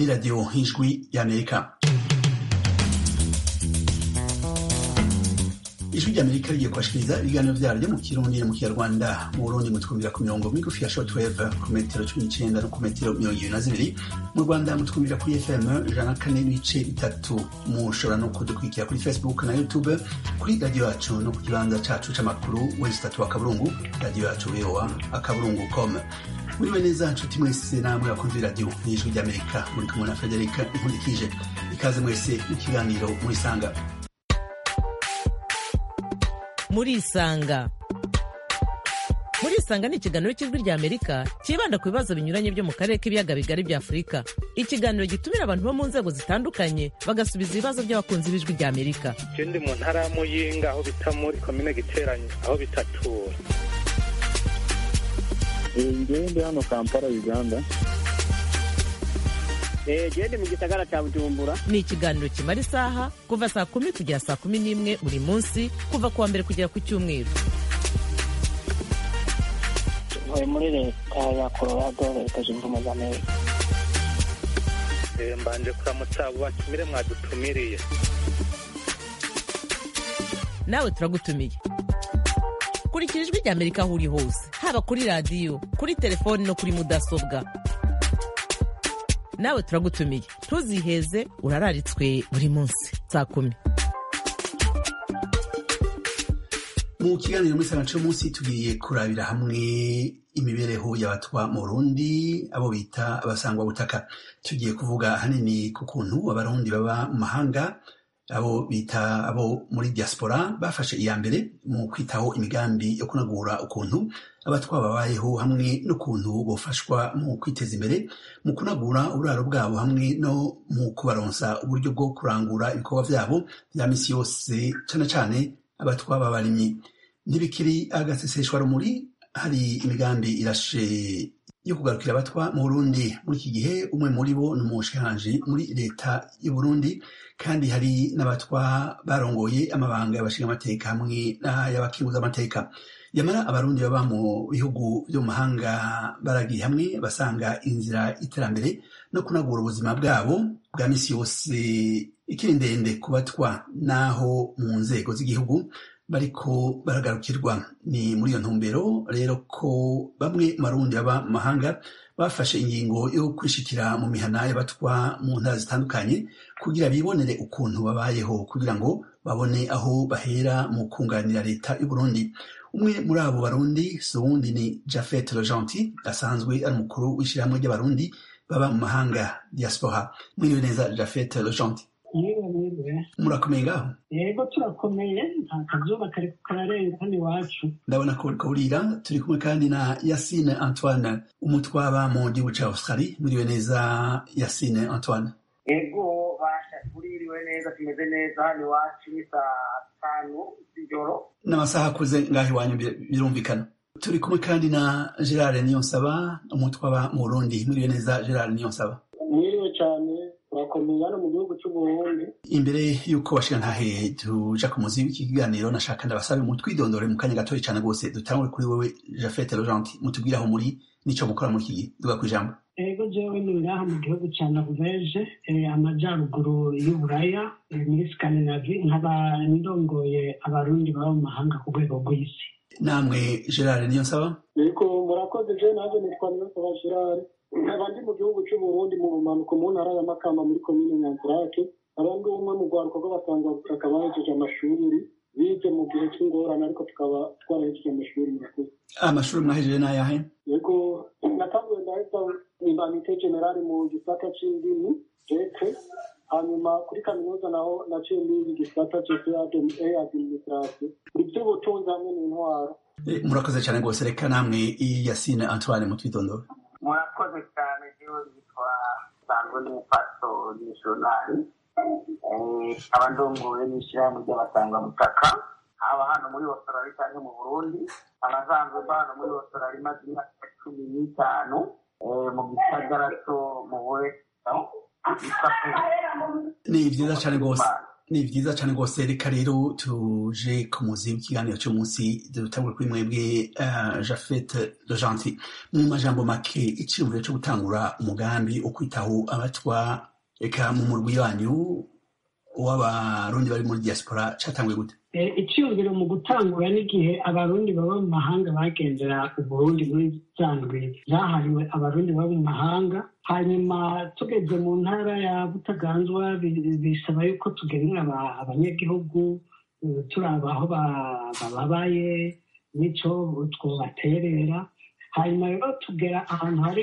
radiyo ijwi y'amerika ijwi ry'amerika rigiye kubashikiriza ibiganiro vyaryo mu kirundi no mu kinyarwanda mu burundi mutwumvira ku mirongo migufi ya shortwave ku metero cumi n'icenda no ku metero mirongo ibiri na zibiri mu rwanda mutwumvira kuri fm ijana na kane n'ibice bitatu mushobora no kudukurikira kuri facebook na youtube kuri radiyo yacu no ku kibanza cacu c'amakuru wesi tatu akaburungu radiyo yacu voa akaburungu com muriwe neza nshuti mwese namwe bakunze radiyo n'ijwi ry'amerika muri kumwe na frederic nkundikije ikaze mwese n'ikiganiro murisanga murisanga murisanga ni ikiganiro cy'ijwi rya amerika cyibanda ku bibazo binyuranye byo mu karere k'ibiyaga bigari bya afurika ikiganiro gitumira abantu bo mu nzego zitandukanye bagasubiza ibibazo by'abakunzi b'ijwi rya amerika je ndi mu ntara ya muyinga aho bita muri komine giteranye aho bitatura ngewe ndi hano kampala uganda gende mu gisagara cya bujumbura ni ikiganiro kimara isaha kuva saa kumi kugera saa kumi n'imwe buri munsi kuva ku wa mbere kugera ku cyumweru ntuye muri leta ya colorado leta zunze ubumwe za amerika Eh, mbanje kuramutsa abo batumire mwadutumiriye nawe turagutumiye kurikira ijwi rya amerika aho uri hose haba kuri radiyo kuri telefoni no kuri mudasobwa nawe turagutumiye ntuziheze urararitswe buri munsi saa kumi mu kiganiro muri sana munsi tugiye kurabira hamwe imibereho y'abatwa mu burundi abo bita abasangwa butaka tugiye kuvuga hanini ku kuntu abarundi baba mu mahanga abo bita abo muri diaspora bafashe iya mbere mu kwitaho imigambi yo kunagura ukuntu abatwa babayeho hamwe n'ukuntu bofashwa mu kwiteza imbere mu kunagura uburaro bwabo hamwe no mu kubaronsa uburyo bwo kurangura ibikorwa vyabo vya misi yose cane cane abatwa b'abarimyi ntibikiri agaseseshwa rumuri hari imigambi irashe yo kugarukira abatwa mu burundi muri iki gihe umwe muri bo ni umushikiranganji muri leta y'u burundi kandi hari n'abatwa barongoye amabanga y'abashinga amateka hamwe n'ay'abakinguza amateka yamara abarundi baba mu bihugu vyo mu mahanga baragiye hamwe basanga inzira y'iterambere no kunagura ubuzima bwabo bwa misi yose ikiri ndende ku batwa n'aho mu nzego z'igihugu bariko baragarukirwa ni muri iyo ntumbero rero ko bamwe mu barundi baba mu mahanga bafashe ingingo yo kwishikira mu mihana y'abatwa mu ntara zitandukanye kugira bibonere ukuntu babayeho kugira ngo babone aho bahera mu kunganira leta y'u Burundi umwe muri abo barundi si uwundi ni Jafet Rojanti asanzwe ari umukuru w'ishyirahamwe ry'abarundi baba mu mahanga diaspora mwiriwe neza Jafet Rojanti yewe yewe murakomeye ngaho yego turakomeye nta kazuba kari kararenga hano iwacu ndabona ko uriko burira turi kumwe kandi na Yasine Antoine umutwaba mu gihugu ca Australie mwiriwe neza Yasine Antoine ego basha tuririwe neza tumeze neza hano iwacu ni saa tanu z'ijoro n'amasaha akuze ngaho iwanyu bir- birumvikana turi kumwe kandi na Gerard Niyonsaba umutwaba mu Burundi mwiriwe neza Gerard Niyonsaba mwiriwe cyane turakomeye hano mu gihugu cy'uburundi imbere y'uko bashira ntahe tuja ku muzi w'iki kiganiro nashaka ndabasabe mutwidondore mu kanya gatoya cane rwose dutangure kuri wewe Jafet Rojanti mutubwire aho muri nico mukora muri iki gihe duga kwijambo ego jewe ni ngaha mu gihugu cya noruveje eh, amajyaruguru y'uburaya eh, muri skandinavi nkaba ndongoye abarundi baba mu mahanga ku rwego rw'isi namwe Gerard Niyonsaba yego murakoze je naje nitwa niyonsaba gerard nkaba ndi mu gihugu cy'uburundi mu rumanuko mu ntara ya makamba muri komine nyanzirake abandi umwe mu rwaruka rw'abasanga butaka bahejeje amashuri bize mu gihe cy'ingorane ariko tukaba twarahejeje amashuri murakoze amashuri mwahejeje n'ayahe yego natanguye ndahita imbanite generali mu gisata c'indimi jeke hanyuma kuri kaminuza naho naciye mbiga igisata cese administration iby'ubutunzi hamwe n'intwaro Eh, murakoze cyane rwose reka namwe Yasine Antoine mutwidondore murakoze cyane jewe yitwa sanzwe n'umupaso misiyonari aba ndongoye n'ishyirahamwe ry'abasanga butaka haba hano muri australia cyangwa mu burundi abasanzwe mba hano muri australia imaze imyaka cumi n'itanu eh, mu gisagara cyo mu bureso ni vyiza cyane rwose ni vyiza cane rwose reka rero tuje ku muzi w'ikiganiro c'umunsi dutangure kuri mwebwe uh, jafet de gentil mu majambo make iciyumviro co gutangura umugambi wo kwitaho abatwa eka mu murwi wanyu w'abarundi bari muri diaspora catanguye gute icyumviro mu gutangura n'igihe abarundi baba mu mahanga bagendera uburundi muri za ndwi zahariwe abarundi baba mu mahanga hanyuma tugeze mu ntara ya butaganzwa bisaba yuko tugenera abanyagihugu turaba aho bababaye n'icyo twobaterera hanyuma rero tugera ahantu hari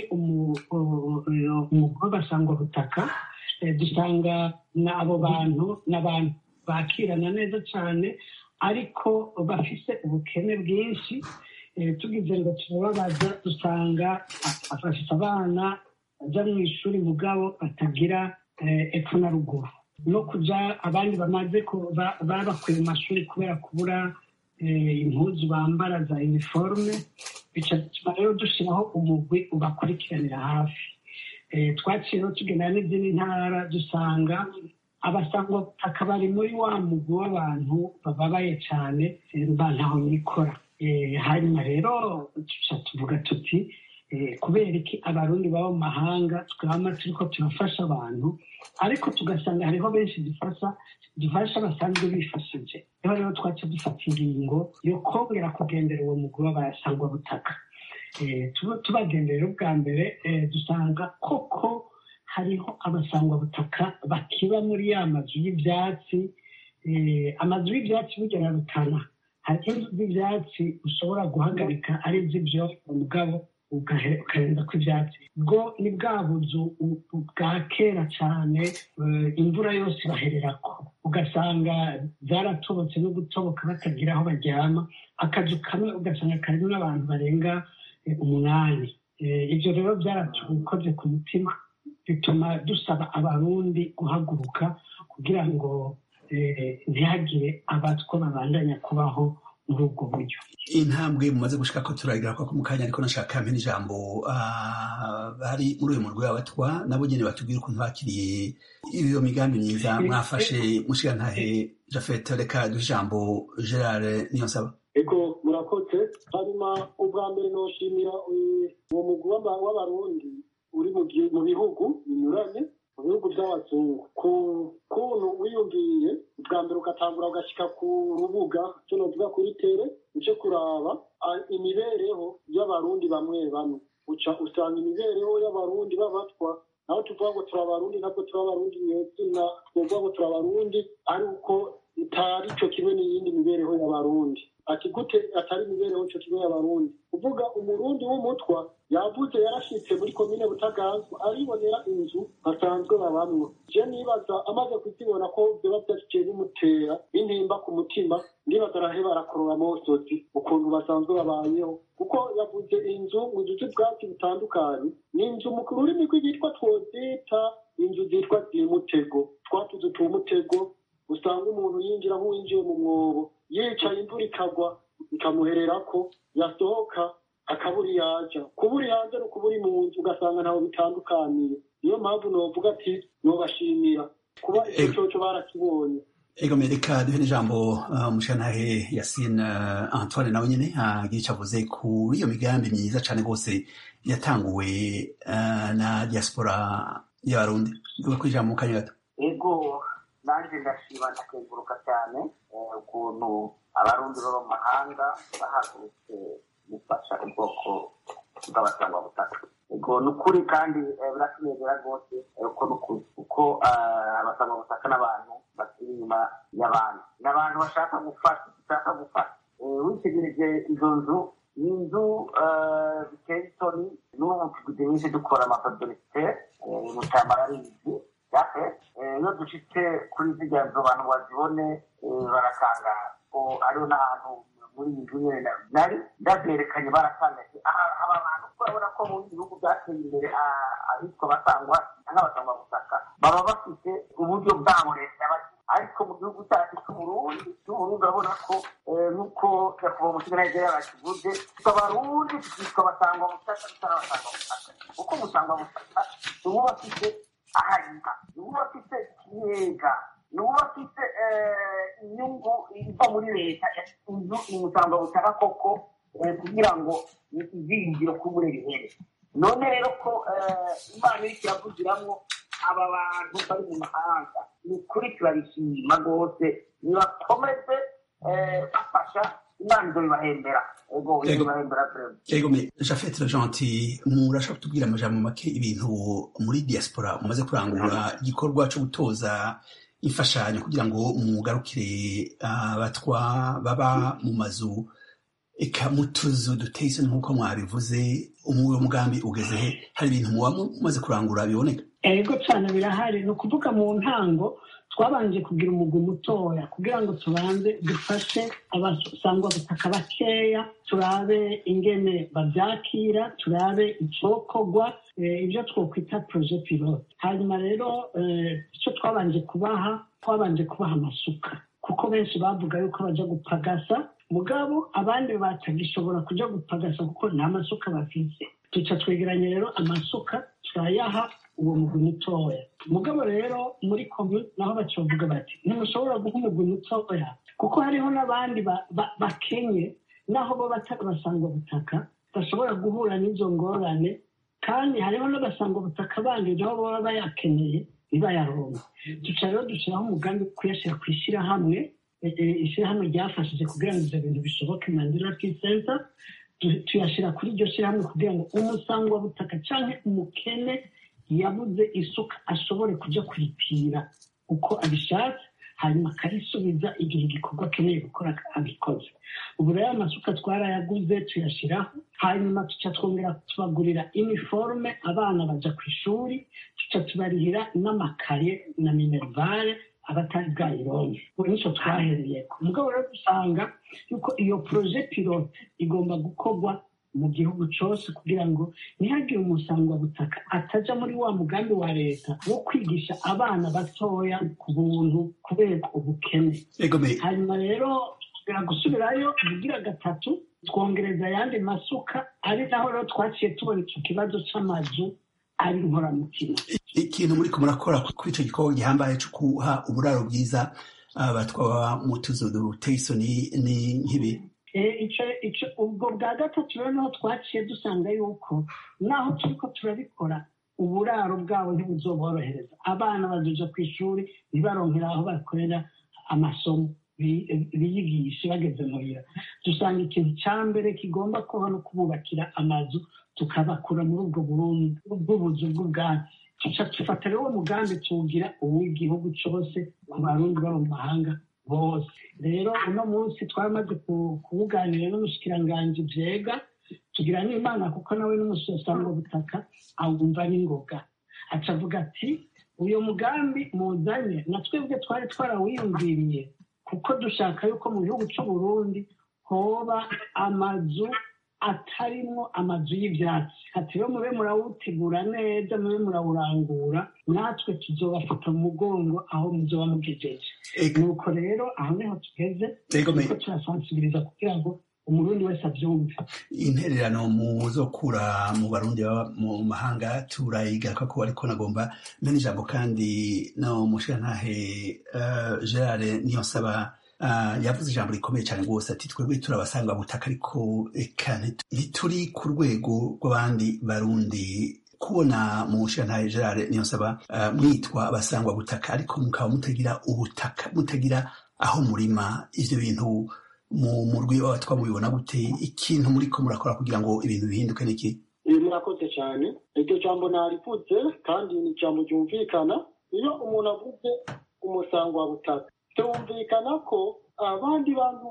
umugwi w'abasangwabutaka dusanga abo bantu n'abantu bakirana neza cyane ariko bafise ubukene bwinshi tugize ngo turababaza dusanga afashe abana bajya mu ishuri mugabo batagira epfo na ruguru no kujya abandi bamaze babakuye mu mashuri kubera kubura impuzu bambara za iniforume bituma rero dushyiraho umugwi ubakurikiranira hafi twaciyeho tugendana n'izindi ntara dusanga abasangwa bari muri wa mugwi w'abantu bababaye cyane ntaho nikora hanyuma rero tuca tuvuga tuti kubera iki abarundi baba mu mahanga twama turiko turafasha abantu ariko tugasanga hariho benshi dufasha dufasha basanzwe bifashije niho rero twaca dufata ingingo yo kongera kugendera uwo mugwi w'abasangwa butaka tubagenderera ubwa mbere dusanga koko hariho abasangwabutaka bakiba muri ya mazu y'ibyatsi amazu y'ibyatsi bugera rutana hari inzu z'ibyatsi ushobora guhagarika ari iz'ibyo mugabo ukarenza ko ibyatsi bwo ni bwa buzu bwa kera cyane imvura yose bahererako ugasanga zaratobotse no gutoboka batagira aho baryama akazu kamwe ugasanga karimo n'abantu barenga umunani ibyo rero byaratukoze ku mutima bituma dusaba abarundi guhaguruka kugira ngo ntihagire abatwa babandanya kubaho muri ubwo buryo intambwe mumaze gushika ko turagira ko mu kanya ariko nashaka mpene ijambo bari muri uyu murwi w'abatwa nabo nyene batubwira ukuntu bakiriye iyo migambi myiza mwafashe mushiga ntahe jafet reka duhe ijambo gerard niyonsaba ego murakoze hanyuma ubwa mbere noshimira uwo mugwi w'abarundi uri mu bihugu binyuranye mu bihugu by'abazungu ku kuntu wiyumviye bwa mbere ugatangura ugashyika ku rubuga cyo novuga kuri tere uce kuraba imibereho y'abarundi bamwe bamwe uca usanga imibereho y'abarundi b'abatwa naho tuvuga ngo turi abarundi ntabwo turi abarundi nyezina twovuga ngo turi abarundi ari uko itari cyo kimwe n'iyindi mibereho y'abarundi ati gute atari imibereho cyo kimwe y'abarundi uvuga umurundi w'umutwa yavuze yarashitse muri komine butaganzwa aribonera inzu basanzwe babamwo je nibaza amaze kuzibona ko vyoba vyashiciye bimutera intimba ku mutima ndibaza araheba arakorora amosozi ukuntu basanzwe babayeho kuko yavuze inzu mu nzu z'ubwatsi butandukanye ni inzu mu rurimi rw'igitwa twozita inzu zitwa zimutego twatuzu tumutego usanga umuntu yinjira nk'uwinjiye mu mwobo yicaye imvura ikagwa ikamuhererako yasohoka akabura yaja kubura hanze no kubura mu nzu ugasanga ntaho bitandukaniye niyo mpamvu novuga ati nobashimira kuba icyo coco barakibonye ego mereka duhe n'ijambo umushantahe yasine antoine nawe nyene agira ico avuze kuri iyo migambi myiza cane rwose yatanguwe na diaspora y'abarundi duhe ku ijambo mu kanya gato ego nanjye ndashima ndakenguruka cyane ukuntu abarundi baba mu mahanga bahagurutse gufasha ubwoko bw'abasangwabutaka ego ni ukuri kandi biratunezera rwose uko ni ukuri kuko abasangwabutaka n'abantu bakiri inyuma y'abandi ni abantu bashaka gufasha bashaka gufasha witegereje izo nzu ni inzu biteye isoni n'ubu tugize nyinshi dukora amapadorisite mu cyambara ari izi iyo dushitse kuri zirya nzu abantu bazibone baratangara ko hariho n'ahantu muri iyi nzu nyine nari ndabyerekanye baratangaje aba bantu urabona ko mu bihugu byateye imbere ahitwa basangwa n'abasangwa butaka baba bafite uburyo bwabo leta ariko mu gihugu cyacu cy'uburundi cy'uburundi urabona ko nk'uko nyakubahwa umusiganage yabakivuze abarundi tukitwa basangwa butaka tutarabasangwa butaka kuko umusangwa butaka niwo bafite ahariha niwo bafite ikiyega ni uba afite eh, inyungu iva muri leta inzu imusanga butaka koko eh, kugira ngo izingiro kubure bihere none rero ko eh, imana iriko iravugiramwo aba bantu bari mu mahanga ni ukuri turabishima rwose nibakomeze eh, bafasha imana izobibahembera ego Yego. izobibahembera vrema Ego me Jafet Gentil murashaka kutubwira amajambo make ibintu muri diaspora mumaze kurangura igikorwa cyo gutoza imfashanyo kugira ngo mugarukire abatwa baba mu mazu eka mu tuzu duteye isoni nk'uko mwabivuze uwo mugambi ugeze he hari ibintu muba mumaze kurangura biboneka ego cyane birahari ni ukuvuga mu ntango twabanje kugira umugwi mutoya kugira ngo tubanze dufashe abasangwa butaka bakeya turabe ingene babyakira turabe icokorwa eh, ibyo twokwita proje pilote hanyuma rero eh, icyo twabanje kubaha twabanje kubaha amasuka kuko benshi bavuga yuko baja gupagasa mugabo abandi batagishobora kuja gupagasa kuko nta masuka bafise tuca twegeranya rero amasuka turayaha uwo mugwi mutoya mugabo rero muri komi naho bacovuga bati ntimushobora guha umugwi mutoya kuko hariho n'abandi ba- ba- bakenye naho bo batari basangwa butaka bashobora guhura n'izo ngorane kandi hariho n'abasangwa butaka bandi nabo baba bayakeneye ntibayaronke duca rero dushyiraho umugambi wo kuyashyira ku ishyirahamwe eh, eh, ishyirahamwe ryafashije kugira ngo ibyo bintu bishoboke mandira kisenta tuyashyira kuri iryo shyirahamwe kugira ngo umusangwa butaka cyangwa umukene yabuze isuka ashobore kujya kuripira uko abishatse hanyuma akarisubiza igihe igikorwa akeneye gukora abikoze ubu rero amasuka twarayaguze tuyashyiraho hanyuma tuca twongera tubagurira iniforume abana bajya ku ishuri tuca tubarihira n'amakaye na minerivare abatari bwayironke ubu nicyo twahereye ku mugabo rero dusanga yuko iyo poroje pilote igomba gukorwa mu gihugu cyose kugira ngo ntihagire umusangwabutaka atajya muri wa mugambi wa leta wo kwigisha abana batoya ku buntu kubera ubukene Ego me hanyuma rero tugera gusubirayo ubugira gatatu twongereza ayandi masuka ari naho rero twaciye tubona icyo kibazo cy'amazu ari inkoramutima ikintu muri ko murakora kuri icyo gikorwa gihambaye cyo guha uburaro bwiza abatwa baba mu tuzu duteye isoni ni nk'ibi Eh, ico ico ubwo bwa gatatu rero niho twaciye dusanga yuko naho turiko turabikora uburaro bwabo ntibuzoborohereza abana bazoja ku ishuri ntibaronkera aho bakorera amasomo bi- biyigishe bageze muhira dusanga ikintu ca mbere kigomba kuba no kububakira amazu tukabakura muri ubwo burundi bw'ubuzu bw'ubwatsi tuca dufata rero uwo mugambi tuwugira uw'igihugu cose ku barundi baba mu mahanga bose rero uno munsi twamaze ku- kuwuganira n'umushikiranganji vyega tugira n'imana kuko nawe n'umusosanga butaka awumva n'ingoga aca avuga ati uyu mugambi muzanye na twebwe twari twarawiyumviriye kuko dushaka yuko mu gihugu c'uburundi hoba amazu atarimwo amazu y'ivyatsi ati rero mube murawutegura neza mube murawurangura natwe tuzobafata mu mugongo aho muzoba mugejeje Ego- nuko rero aho niho tugeze Ego me turiko turasansibiriza kugira ngo umurundi wese avyumve intererano muzokura mu barundi baba mu mahanga turayigaruka ko ariko nagomba mene ijambo kandi no mushirantahe uh, gerard niyonsaba uh, yavuze ijambo rikomeye cyane rwose ati twebwe turabasanga butaka ariko eka nti- ntituri ku rwego rw'abandi barundi kubona mu mushirantahe gerard niyonsaba uh, mwitwa abasangwa butaka ariko mukaba mutagira ubutaka mutagira aho murima ivyo bintu mu murwi w'abatwa mubibona gute ikintu muriko murakora kugira ngo ibintu bihinduke niki ibi murakoze cyane iryo jambo narivutse kandi ni ijambo ryumvikana iyo umuntu avuze umusangwabutaka byumvikana ko abandi bantu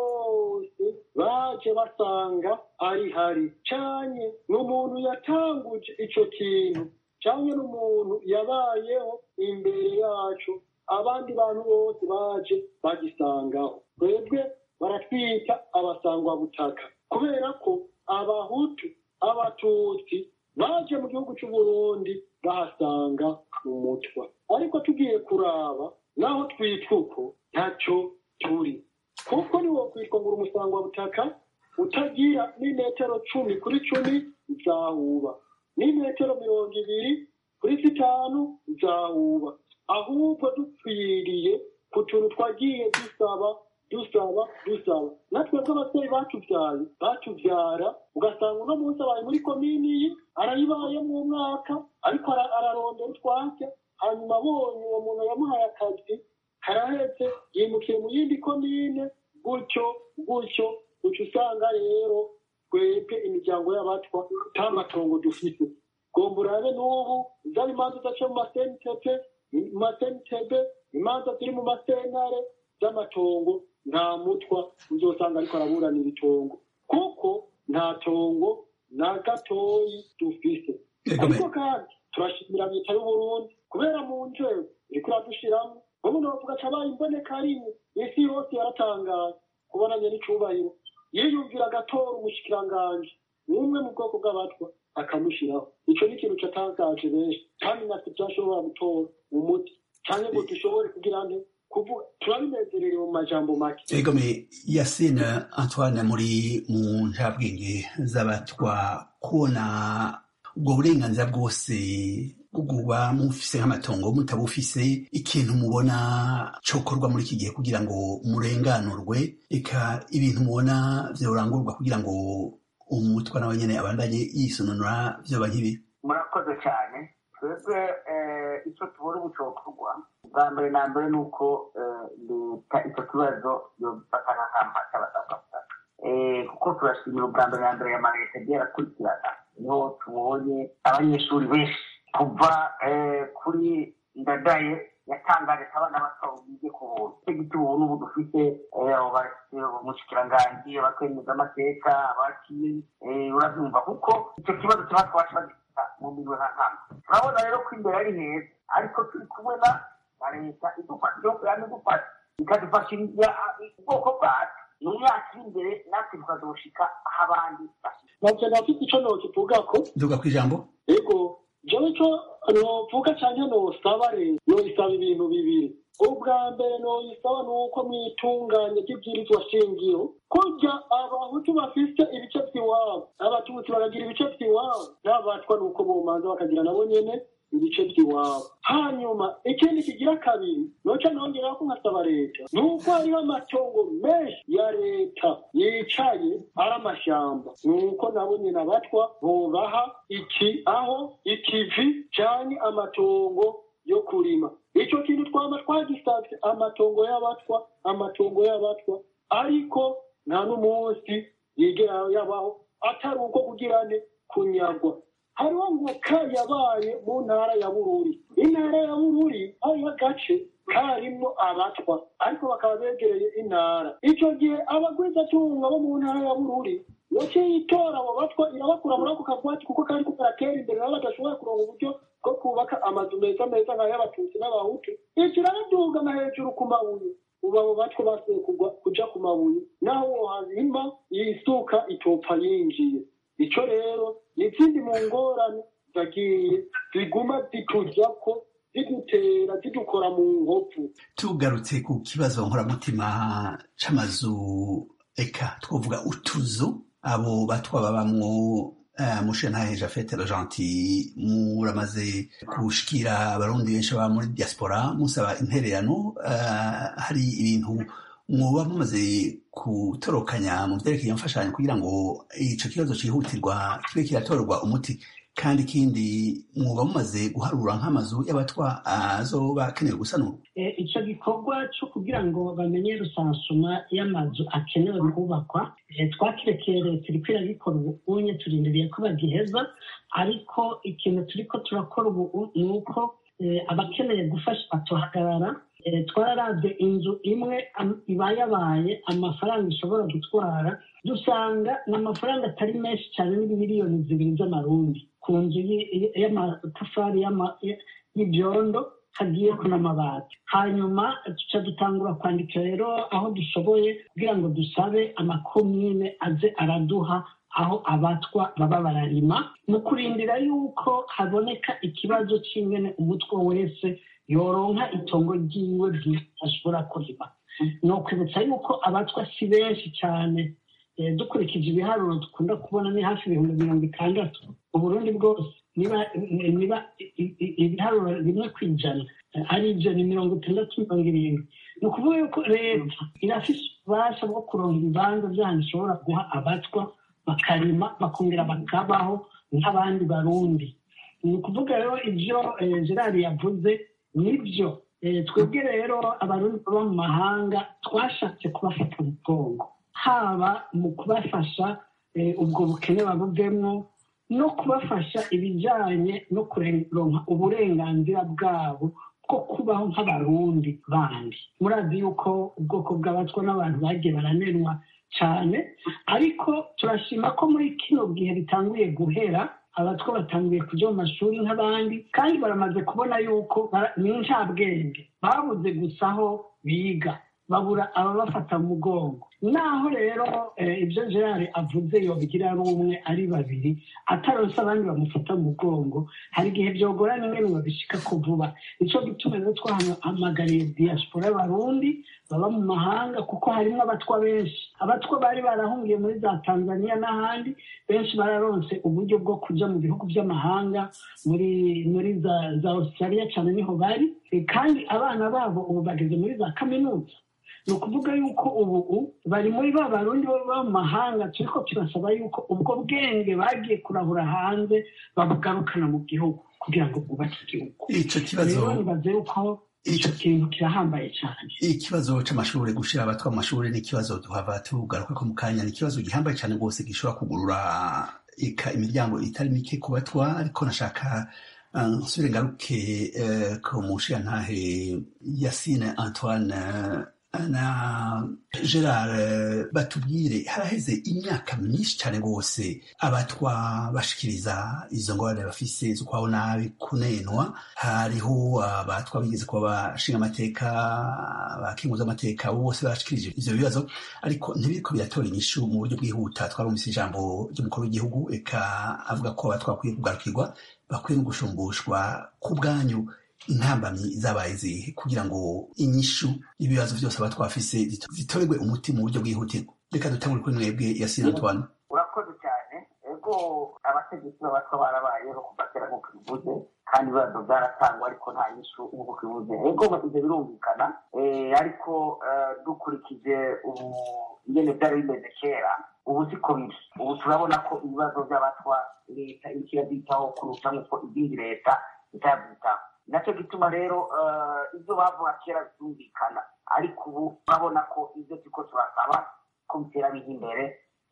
bose baje basanga ari hari cyane n'umuntu yatanguje icyo kintu cyane n'umuntu yabayeho imbere yacu abandi bantu bose baje bagisangaho twebwe baratwita abasangwabutaka kubera ko abahutu abatutsi baje mu gihugu cy'uburundi bahasanga umutwa ariko tugiye kuraba naho twitwa uko ntacyo turi kuko niwo kwitwa ngo uri umusangwabutaka utagira n'imetero cumi kuri cumi zahuba n'imetero mirongo ibiri kuri zitanu zahuba ahubwo dupfiriye ku tuntu twagiye dusaba dusaba dusaba natwe bw'ababyeyi batubyaye batubyara ugasanga uno munsi abaye muri komini ye arayibayemo umwaka ariko ara- ararondera utwatsi hanyuma abonye uwo muntu yamuhaye akazi karahetse yimukiye mu yindi komine gutyo gutyo gutyo usanga rero twebwe imiryango y'abatwa nta matongo dufite gomba urabe n'ubu zaba imanza udaca mu masentebe mu masentebe imanza ziri mu masentare z'amatongo nta mutwa uzosanga ariko araburanira itongo kuko nta tongo na gatoyi dufise Ego me- ariko kandi turashimira leta y'uburundi kubera mu nzego iriko iradushiramo ubu novuga cabaye imboneka rimwe isi yose yaratangaye kubonanye n'icubahiro yiyumvira agatora umushikiranganji umwe mu bwoko bw'abatwa akamushiraho ico ni ikintu catangaje benshi kandi natwe vyashobora gutora umuti canke ngo dushobore kugira nte kuvuga turabinezererewe mu majambo make egome yasine antoine muri mu njabwenge z'abatwa kubona ubwo burenganzira bwose bwo kuba mufise nk'amatongo mutabufise ikintu mubona cokorwa muri iki gihe kugira ngo murenganurwe eka ibintu mubona vyorangurwa kugira ngo umutwa nawe nyene abandanye yisununura vyoba nk'ibi murakoze cyane twebwe eh, icyo tubona ubu cyokorwa bwa mbere na mbere ni uko eh, leta icyo kibazo yobifata nk'akamba cy'abasabwabutaka kuko turashimira ubwa mbere na mbere ya maleta agiye arakurikirana niho tubonye abanyeshuri benshi kuva eh, kuri ndadaye yatangaje ko abana bato bige ku buntu icyo gituma ubu n'ubu dufite eh, abo bafite umushikiranganji abakemeza amateka abakiye eh, urabyumva kuko icyo kibazo kiba twacu bagifata mu mirimo nta ntamwe turabona rero ko imbere ari heza ariko turi kumwe na na leta idufasha igihugu yama idufasha ikadufashiriza ubwoko bwacu mu myaka iri imbere natwe tukazoshika aho abandi bashika navyo nafite ico nokivugako nduga kw'ijambo ego jewe ico novuga canke nosaba rero noisaba ibintu bibiri ubwa mbere noyisaba ni uko mwitunganye ry'ibwirizwa shingiro kurya abahutu bafise ibice vy'iwabo abatutsi bakagira ibice vy'iwabo n'abatwa ni uko bomanza bakagira nabo nyene ibice by'iwabo hanyuma ikindi kigira kabiri noca nongeraho ko nkasaba leta ni uko hariho amatongo menshi ya leta yicaye ari amashamba ni uko nabo nyine abatwa bobaha iki aho ikivi canke amatongo yo kurima ico kintu twama twagisavye amatongo y'abatwa amatongo y'abatwa ariko nta n'umunsi yigera yabaho atari uko kugirane kunyagwa hariho ngo ka yabaye mu ntara ya bururi intara ya bururi hariho agace karimwo abatwa ariko bakaba begereye intara ico gihe abagwizatunga bo mu ntara ya bururi yaciye itora abo batwa irabakura muri ako kagwati kuko kari karatera imbere nabo badashoboye kuronka uburyo bwo kubaka amazu meza meza nk'ay'abatutsi n'abahutu ico iraradugana hejuru ku mabuye ubu abo batwa basuye kugwa kuja ku mabuye naho wohazima yisuka itopfa yinjiye ico rero ni izindi mu ngorane zagiye ziguma zitujako zidutera zidukora mu nkovu tugarutse ku kibazo nkoramutima c'amazu eka twovuga utuzu abo batwa babamwo uh, mushenhahe jafete le gentil muramaze gushikira abarundi benshi baba muri diaspora musaba intererano uh, hari ibintu mwoba mumaze gutorokanya mu vyerekeye imfashanyo kugira ngo ico kibazo cihutirwa kibe kiratorerwa umuti kandi ikindi mwoba mumaze guharura nk'amazu y'abatwa azoba akenewe gusanurwa Eh, ico gikorwa co kugira ngo bamenye rusansuma y'amazu akenewe kubakwa eh, twakirekeye leta iriko iragikora ubu unye turindiriye ko bagiheza ariko ikintu turiko turakora ubu ni uko eh, abakeneye gufasha batuhagarara Eh, twararavye inzu imwe am- ibayabaye amafaranga ishobora gutwara dusanga ni amafaranga atari menshi cyane n'imiliyoni zibiri z'amarundi ku nzu y- y- y'amatafari y'ama- y- y'ibyondo hagiyeko n'amabati hanyuma tuca dutangura kwandika rero aho dushoboye kugira ngo dusabe amakomine aze araduha aho abatwa baba bararima mu kurindira yuko haboneka ikibazo c'ingene umutwe wese yoronka itongo ryiwe bwite ashobora kurima ni ukwibutsa yuko abatwa si benshi cyane Eh, dukurikije ibiharuro dukunda kubona ni hafi ibihumbi mirongo itandatu uburundi bwose niba niba ibiharuro rimwe ku ijana ari ibyo ni mirongo itandatu mirongo irindwi ni ukuvuga yuko leta irafite ububasha bwo kuronka ibibanza by'ahantu ishobora guha abatwa bakarima bakongera bakabaho nk'abandi barundi ni ukuvuga rero ibyo gerard yavuze nibyo twebwe rero abarundi baba mu mahanga twashatse kubafata umugongo haba mu kubafasha ubwo bukene babuvemo no kubafasha ibijyanye no kuronka uburenganzira bwabo bwo kubaho nk'abarundi bandi murazi yuko ubwoko bw'abatwa n'abantu bagiye baranenwa cyane ariko turashima ko muri kino gihe bitanguye guhera abatwa batangiye kujya mu mashuri nk'abandi kandi baramaze kubona yuko ni inshabwenge babuze gusa aho biga babura ababafata mu mugongo naho rero ibyo gerard avuze yobigira ari umwe ari babiri atarose abandi bamufata mu mugongo hari igihe byogorana imwe babishika ko vuba nicyo gituma rero twahamagariye diaspora y'abarundi baba mu mahanga kuko harimo abatwa benshi abatwa bari barahungiye muri za tanzania n'ahandi benshi bararonse uburyo bwo kujya mu bihugu by'amahanga muri muri za za australia cyane niho bari kandi abana babo ubu bageze muri za kaminuza ni ukuvuga yuko ubu bari muri ba barundi baba mu mahanga turi ko turasaba yuko ubwo bwenge bagiye kurahura hanze babugarukana mu gihugu kugira ngo bwubake igihugu icyo kibazo rero nibaze yuko icyo kintu kirahambaye cyane ikibazo c'amashuri gushira abatwa mu mashuri ni ikibazo duhava tugaruka ko mu kanya ni ikibazo gihambaye cyane rwose gishobora kugurura ika imiryango itari mike ku batwa ariko nashaka nsubire ngaruke ku mushiyantahe yasine antoine na gerard batubwire haraheze imyaka myinshi cyane rwose abatwa bashikiriza izo ngorane bafise zo kwaho nabi kunenwa hariho abatwa bigeze kuba bashinga amateka bakinguza amateka bose bashikirije ivyo bibazo ariko ntibiriko biratora inyishu mu buryo bwihuta twarumvise ijambo ry'umukuru w'igihugu eka avuga ko abatwa bakwiye kugarukirwa bakwiye no gushumbushwa ku bwanyu intambamyi zabaye zihe kugira ngo inyishu ibibazo byose aba twafise zitorerwe umuti mu buryo bwihutirwa reka dutangure kuri mwebwe yasina antoine urakoze cyane ego abategetsi b'abatwa barabayeho kuva kera nk'uko bivuze kandi ibibazo byaratangwa ariko nta nyishu nk'uko bivuze ego ibyo birumvikana ariko dukurikije ubu ingene byari bimeze kera ubu siko biri ubu turabona ko ibibazo by'abatwa leta iriko irabyitaho kurusha nk'uko izindi leta itabyitaho nacyo gituma rero ibyo bavuga kera byumvikana ariko ubu urabona ko ibyo turiko turasaba ko bitera bijya imbere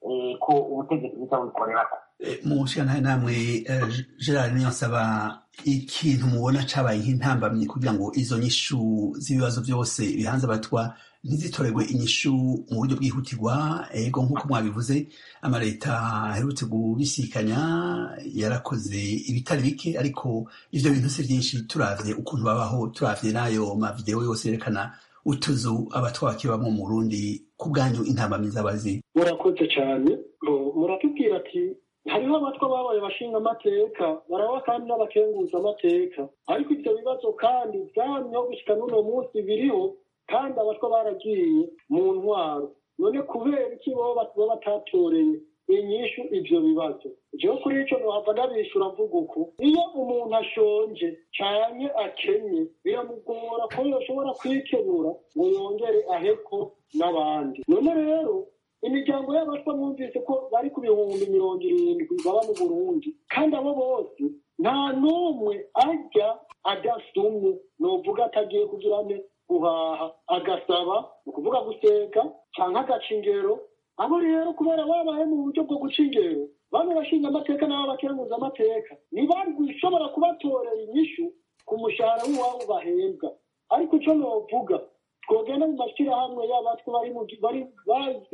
ko ubutegetsi buhita bubikorerako mu nshinga namwe gerard niyo nsaba ikintu mubona cabaye nk'intambamyi kugira ngo izo nyishu z'ibibazo byose bihanze abatwa ntizitorerwe inyishu mu buryo bwihutirwa ego nk'uko mwabivuze amaleta aherutse kubisikanya yarakoze ibitari bike ariko ivyo bintu si vyinshi turavye ukuntu babaho turavye n'ayo mavideo yose yerekana utuzu abatwa bakibamwo mu burundi ku bwanyu intambamyi z'abazi murakoze cyane muratubwira ati hariho abatwa babaye bashinga amateka baraba kandi n'abakenguza amateka ariko ivyo bibazo kandi vyamyeho gushika n'uno munsi biriho kandi abatwa baragiye mu ntwaro none kubera iki bo baba batatoreye inyishu ivyo bibazo jewe kuri ico nohava ndabishura mvuga uku iyo umuntu ashonje canke akenye biramugora ko yoshobora kwikenura ngo yongere aheko n'abandi none rero imiryango y'abatwa mwumvise ko bari ku bihumbi mirongo irindwi baba mu burundi kandi abo bose nta n'umwe ajya adasumye novuga atagiye kugira ne guhaha agasaba ni ukuvuga guseka cyangwa agaca ingero abo rero kubera babaye mu buryo bwo guca ingero bamwe bashinga amateka n'abo bakenguza amateka ntibari gushobora kubatorera inyishu ku mushahara w'iwabo bahembwa ariko icyo novuga twogenda mu mashyirahamwe y'abatwe bari mu bari bazwe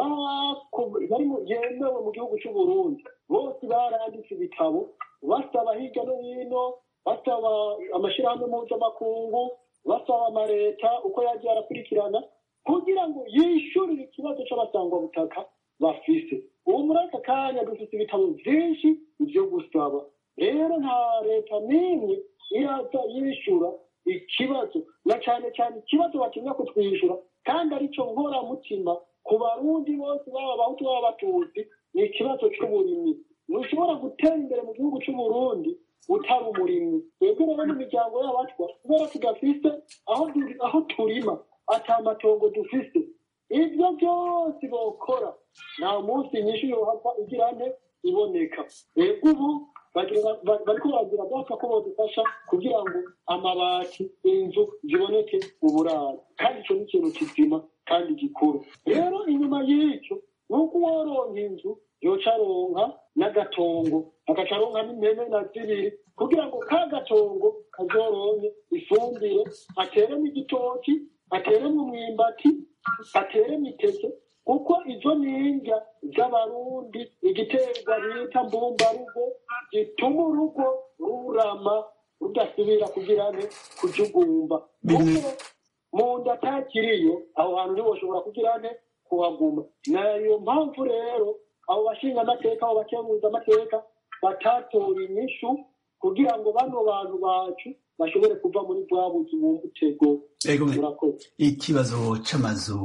bari yemewe mu gihugu cy'u Burundi bose baranditse ibitabo basaba hirya no hino basaba amashyirahamwe mpuzamakungu basaba amaleta uko yagiye arakurikirana kugira ngo yishyurire ikibazo cy'abasangwabutaka bafise ubu muri aka kanya dufite ibitabo byinshi byo gusaba rero nta leta n'imwe iraza yishyura ikibazo na cyane cyane ikibazo batinya kutwishyura kandi aricyo nkoramutima ku barundi bose baba abahutu baba abatutsi ni ikibazo cy'uburimyi ntushobora gutera imbere mu gihugu c'uburundi utari umurimyi twebwe rero mu miryango y'abatwa kubera tudafise aho du- aho turima ata matongo dufise ibyo byose bokora nta munsi nyinshi yohava igira nte iboneka rego ubu bagira- ba- bariko baragira bapfa ko bodufasha kugira ngo amabati inzu ziboneke uburaro kandi ico ni ikintu kizima kandi gikuru rero inyuma y'icyo ni uko uworonka inzu yoca aronka n'agatongo agaca aronka n'impene na zibiri kugira ngo ka gatongo kazoronke ifumbire ateremo igitoki ateremo umwimbati ateremo iteke kuko izo ni indya z'abarundi igiterwa bita mbumbarugo gituma urugo rurama rudasubira kugira ne kujugumba Bimwe- kuko mu nda atakiriyo aho hantu ntiwoshobora kugira ne kuhaguma nayo mpamvu rero abo bashinga amateka abo bakemuza amateka batatora inyishu kugira ngo bano bantu bacu bashobore kuva muri bwa buzi bumva utego Ego mwe. murakoze ikibazo c'amazu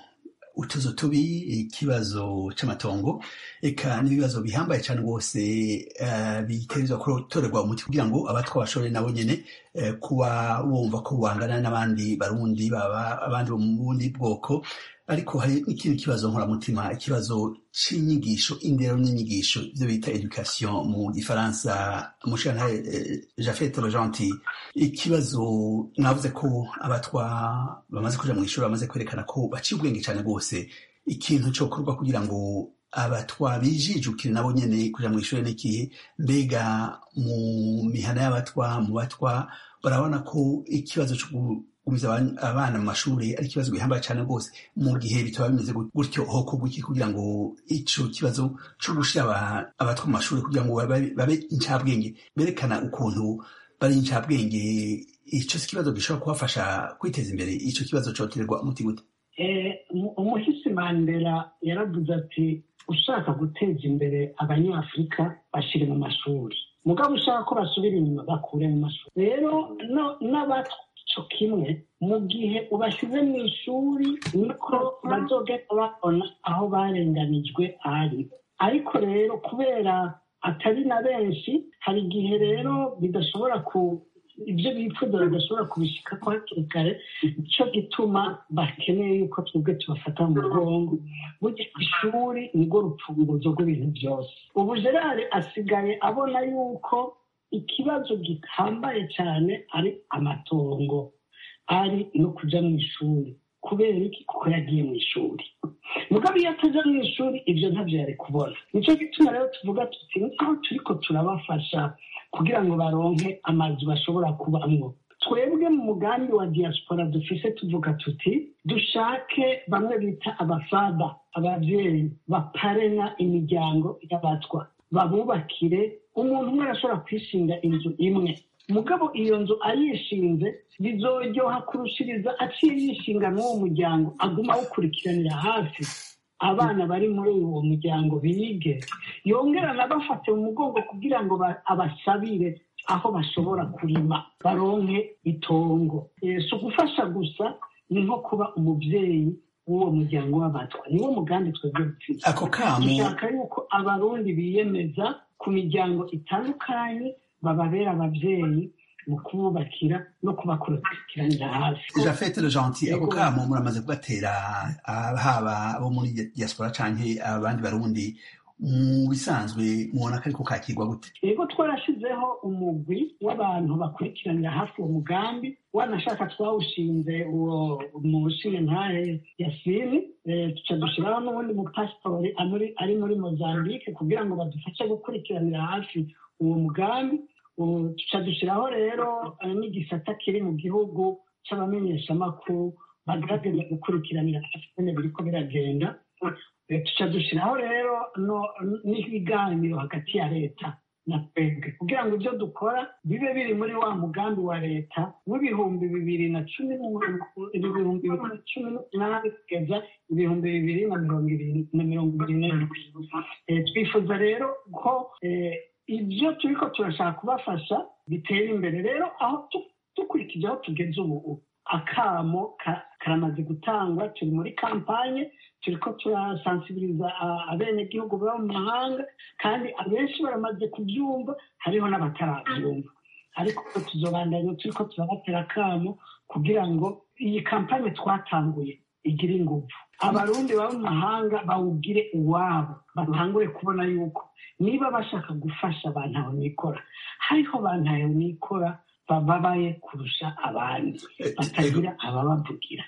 utuzu tubi ikibazo c'amatongo eka n'ibibazo bihambaye cane rwose eh, bitegerezwa gutorerwa umuti kugira ngo abatwa bashobore nabo nyene eh, kuba bumva ko bangana n'abandi barundi baba abandi bo mu bundi bwoko ariko hari n'ikindi kibazo nkoramutima ikibazo c'inyigisho indero n'inyigisho ivyo bita education mu gifaransa mushantare eh, jafet rojanti ikibazo mwavuze ko abatwa bamaze kuja mu ishuri bamaze kwerekana ko baciye ubwenge cane rwose ikintu cokorwa kugira ngo abatwa bijijukire nabo nyene kuja mu ishuri n'ikihe mbega mu mihana y'abatwa mu batwa barabona ko ikibazo co gugumiza aban- abana mu mashuri ari ikibazo gihambaye cane rwose mu gihe bitaba bimeze gut- gutyo hokorwa iki kugira ngo ico kibazo co gushira aba- abatwa mu mashuri kugira ngo babe babe incabwenge berekana ukuntu bari incabwenge ico si ikibazo gishobora kubafasha kwiteza imbere ico kibazo coterwa umuti gute Eh, umu- umuhisi mandela yaravuze ati ushaka guteza imbere abanyafurika bashyire mu mashuri mugabo ushaka ko basubira inyuma bakure mu mashuri rero no- n'abaco kimwe mu gihe ubashyize mu ishuri niko bazogenda babona aho barenganijwe ari ariko rero kubera atari na benshi hari igihe rero bidashobora ku ibyo bifuza bidashobora kubishika ko hakiri kare nicyo gituma bakeneye yuko twebwe tubafata mu mugongo burya ishuri nirwo rupfunguzo rw'ibintu byose ubu gerard asigaye abona yuko ikibazo gihambaye cyane ari amatongo ari no kujya mu ishuri kubera iki kuko yagiye mu ishuri mugabo iyo atajya mu ishuri ibyo ntabyo yari kubona nicyo gituma rero tuvuga tuti aho turiko turabafasha kugira ngo baronke amazu bashobora kubamwo twebwe mu mugambi wa diaspora dufise tuvuga tuti dushake bamwe bita abafada ababyeyi baparena imiryango y'abatwa babubakire umuntu umwe arashobora kwishinga inzu imwe mugabo iyo nzu ayishinze bizoryoha kurushiriza aciye yishinga n'uwo muryango aguma awukurikiranira hafi abana bari muri uwo muryango bige yongera anabafate mu mugongo kugira ngo ba- abasabire aho bashobora kurima baronke itongo Eh, si ugufasha gusa ni nko kuba umubyeyi w'uwo muryango w'abatwa niwo mugambi twebwe dufite ako kamo dushaka yuko abarundi biyemeza ku miryango itandukanye bababera ababyeyi mu kububakira no kubakurikiranira hafi jafet le gentil ako Yego. kamo muramaze kugatera ah, haba abo muri diaspora canke abandi barundi mu bisanzwe mubona ko ariko kakirwa gute yego twarashyizeho umugwi w'abantu bakurikiranira hafi uwo mugambi wanashaka twawushinze uwo mushinga ntahe yasini eh, tuca dushyiraho n'ubundi mupasitori amuri- ari muri mozambique kugira ngo badufashe gukurikiranira hafi uwo mugambi ubu tuca dushyiraho rero eh, n'igisata kiri mu gihugu cy'abamenyeshamakuru bagerageza gukurikiranira hafi nyine biriko biragenda Eh, tuca dushyiraho rero no- n'ibiganiro hagati ya leta na twebwe kugira ngo ibyo dukora bibe biri muri wa mugambi wa leta w'ibihumbi bibiri na cumi n'umunani- ibihumbi bibiri na cumi n'umunani kugeza ibihumbi bibiri na mirongo ibiri na mirongo ibiri n'indwi Eh, twifuza rero ko eh, ibyo turiko turashaka kubafasha bitera imbere rero aho tu- dukurikije aho tugeze ubu akamo ka- karamaze gutangwa turi muri kampanye turiko turasansibiriza abenegihugu baba mu mahanga kandi abenshi baramaze kubyumva hariho n'abatarabyumva ariko tuzobandanya turiko turabatera akamo kugira ngo iyi kampanye twatanguye igire ingufu abarundi baba mu mahanga bawugire uwabo batangure kubona yuko niba bashaka gufasha abantu aho nikora hariho abantu aho nikora bababaye kurusha abandi batagira ababavugira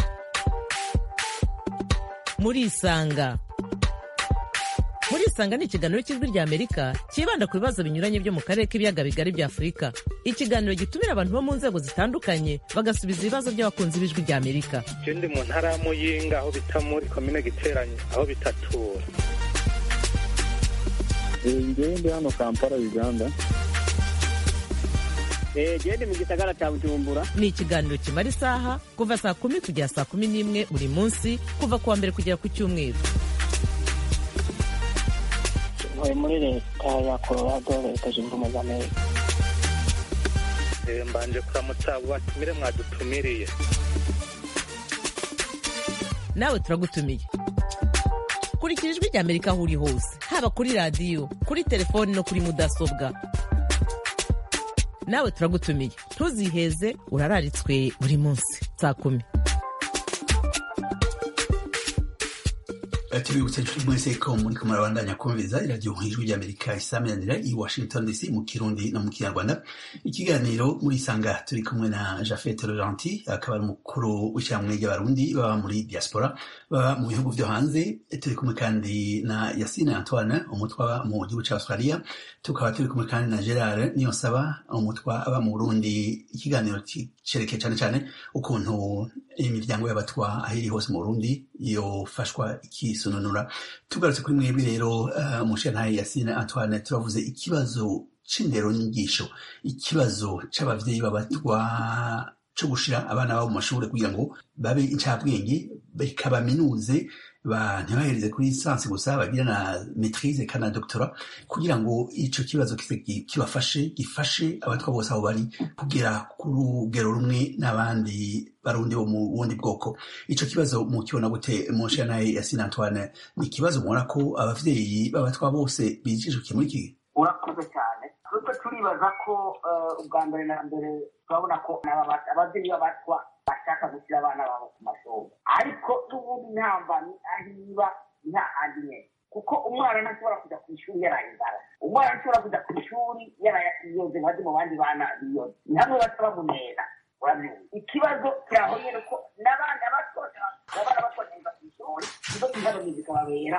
murisanga murisanga ni ikiganiro cy'ijwi ry'amerika cyibanda ku bibazo binyuranye byo mu karere k'ibiyaga bigari bya afurika ikiganiro gitumira abantu bo mu nzego zitandukanye bagasubiza ibibazo by'abakunzi b'ijwi ry'amerika ndi mu ntara ya muyinga aho bita muri komine giteranye aho bitatura ngewe ndi hano kampala uganda gende mu gisagara cya bujumbura ni ikiganiro kimara isaha kuva saa kumi kugera saa kumi n'imwe buri munsi kuva ku wa mbere kugera ku cyumweru ntuye muri leta ya colorado leta zunze ubumwe za amerika mbanje kuramutsa abo batumire mwadutumiriye nawe turagutumiye kurikira ijwi ry'amerika aho uri hose haba kuri radiyo kuri telefoni no kuri mudasobwa nawe turagutumiye ntuziheze urararitswe buri munsi saa kumi tubibutse inshuti mwese ko muri ko murabandanya kumviriza iradiyo ijwi ry'amerika isaminanira i washington dc mu kirundi no mu kinyarwanda ikiganiro muri isanga turi kumwe na jafet laurenti akaba ari umukuru w'ishyirahamwe ry'abarundi baba muri diaspora baba mu bihugu byo hanze turi kumwe kandi na yasine antoine umutwa mu gihugu cya australia tukaba turi kumwe kandi na gerard niyonsaba umutwa aba mu burundi ikiganiro cerekeye cyane cyane ukuntu imiryango y'abatwa aho iri hose mu burundi yofashwa ikisununura tugarutse kuri mwebwe rero umushintaye yasine antoine turavuze ikibazo c'indero nyigisho ikibazo c'abavyeyi b'abatwa co gushira abana babo mu mashuri kugira ngo babe incabwenge bikabaminuze ntibahereze kuri lisansi gusa bagira na maitrise kana doctora kugira ngo ico kibazo kibafashe gifashe abatwa bose aho bari kugera ku rugero rumwe n'abandi barundi bo mu bundi bwoko ico kibazo mukibona gute monshe naye yasine antoine ni ikibazo mubona ko abavyeyi b'abatwa bose bijijukiye muri iki urakoze cyane twebwe turibaza ko ubwa mbere na mbere turabona ko ababyeyi b'abatwa bashaka gushyira abana babo ku mashuri ariko n'ubundi ntambamyi aho iba nta handi nyine kuko umwana ntashobora kujya ku ishuri yaraye inzara umwana ntashobora kujya ku ishuri yaraye iyoze nka mu bandi bana biyoze ni hamwe baca bamunera urabyumva ikibazo kiraho nyine ko n'abana bato abana bato neza ku ishuri nizo ingano zikababera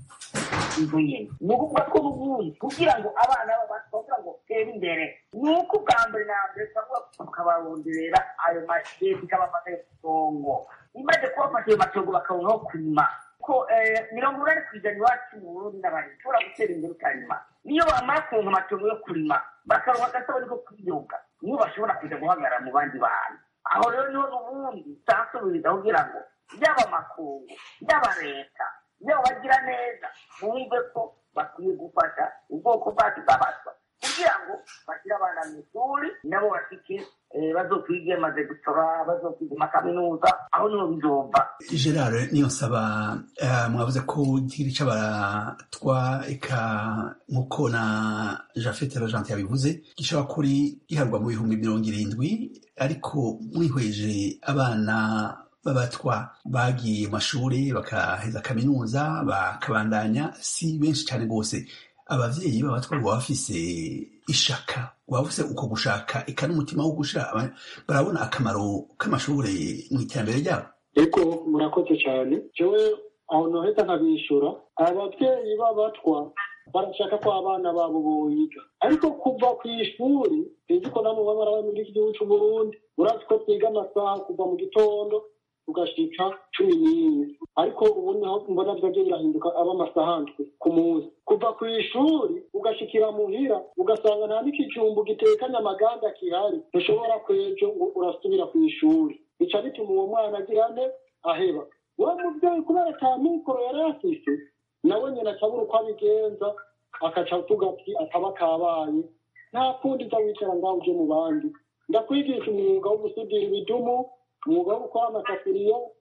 inzu nyine ni ukuvuga ko n'ubundi kugira ngo abana bato kugira ngo batere imbere ni uko ubwa mbere na mbere turavuga tukabaronderera ayo mashuri ikabafata yo kutongo imaze kubafata ayo matongo bakabona kurima ko mirongo inani ku ijana iwacu mu burundi n'abandi ushobora gutera imbere ukarima niyo bamara kuronka amatongo yo kurima bakaronka agasabuni ko kwiyunga niyo bashobora kujya guhagarara mu bandi bantu aho rero niho n'ubundi utansubiriza kugira ngo yaba amakungu yaba leta yaba bagira neza bumve ko bakwiye gufasha ubwoko bwacu bw'abatwa kugira ngo bashyire abana mu ishuri nabo bashike bazokwige maze gutora bazokwiga amakaminuza aho niho bizova gerard niyo nsaba mwavuze ko igihiri c'abatwa eka nk'uko na jafete rogente yabivuze gishobora kuri giharwa mu bihumbi mirongo irindwi ariko mwihweje abana b'abatwa bagiye mu mashuri bakaheza kaminuza bakabandanya si benshi cyane rwose abavyeyi b'abatwa baba bafise ishaka waba ufise uko gushaka eka n'umutima wo gushira barabona akamaro k'amashuri mu iterambere ryabo eko murakoze cyane jewe aho noheza nkabishura abavyeyi b'abatwa barashaka ko abana babo boyiga ariko kuva ku ishuri sinzi ko namwe baba barabaye muri iki gihugu c'uburundi urazi ko twiga amasaha kuva mu gitondo tugashika cumi n'imwe ariko ubu niho mbona vyavyo birahinduka aba amasaha ndwi ku munsi kuva ku ishuri ugashikira muhira ugasanga nta n'ikijumbu gitekanye amaganda kihari ntushobora kwejo ngo urasubira ku ishuri bica bituma uwo mwana agira nte aheba wa muvyeyi kubera ata mikoro yari afise nawe nyene acabura uko abigenza akaca tuga ati ataba kabaye nta kundi uza wicara ngaho uje mu bandi ndakwigisha umwuga wo gusudira ibidumu umwuga wo gukora amasafuriya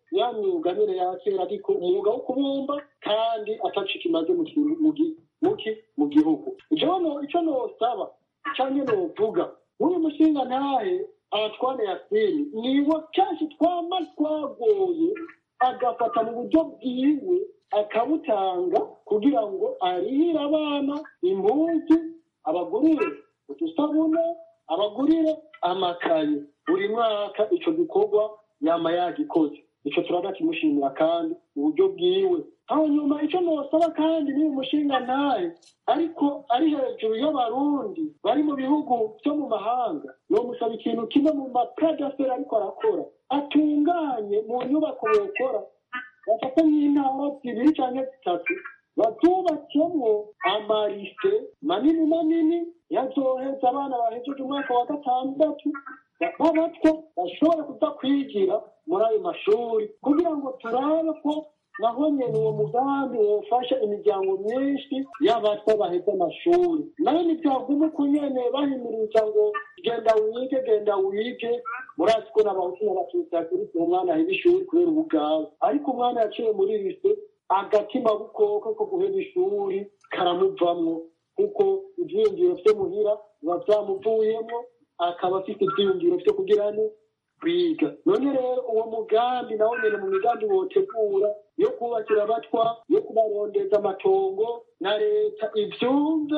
ya myuga nyine ya kera ariko umwuga wo kubumba kandi atacika imaze mu kintu- mu gi- mu ki- mu gihugu icyo no- icyo nosaba cyangwa novuga nk'uyu mushinga ntahe abatwane yasini niwo kenshi twama twagoye agafata mu buryo bwiwe akabutanga kugira ngo arihire abana impunzi abagurire udusabune abagurire amakaye buri mwaka ico gikorwa yama yagikoze ico turaga kimushimira kandi mu buryo bwiwe hanyuma ico nosaba kandi ni umushinga ntahe ariko ari hejuru y'abarundi bari mu bihugu vyo mu mahanga nomusaba ikintu kimwe mu mapradaseri ariko arakora atunganye mu nyubako bokora bafata nk'intara zibiri canke zitatu bazubakemwo amarise manini manini yazoheza abana bahejeje umwaka wa gatandatu b'abatwa bashobora kuza kwigira muri ayo mashuri kugira ngo turabe ko naho nyene uwo mugambi wofasha imiryango myinshi y'abatwa baheze amashuri nayo ntibyaguma uko nyene bahimiriza ngo genda wige genda wige murazi ko n'abahutu n'abatutsi hakirikira umwana aheba ishuri kubera ubugabo ariko umwana yaciye muri rise agatima bukoko ko guheba ishuri karamuvamwo kuko ivyiyumviro vyo muhira biba vyamuvuyemwo akaba afite ivyiyumviro vyo kugira ne kwiga none rero uwo mugambi nawo nyene mu migambi wotegura yo kubakira abatwa yo kubarondeza amatongo na leta ivyumve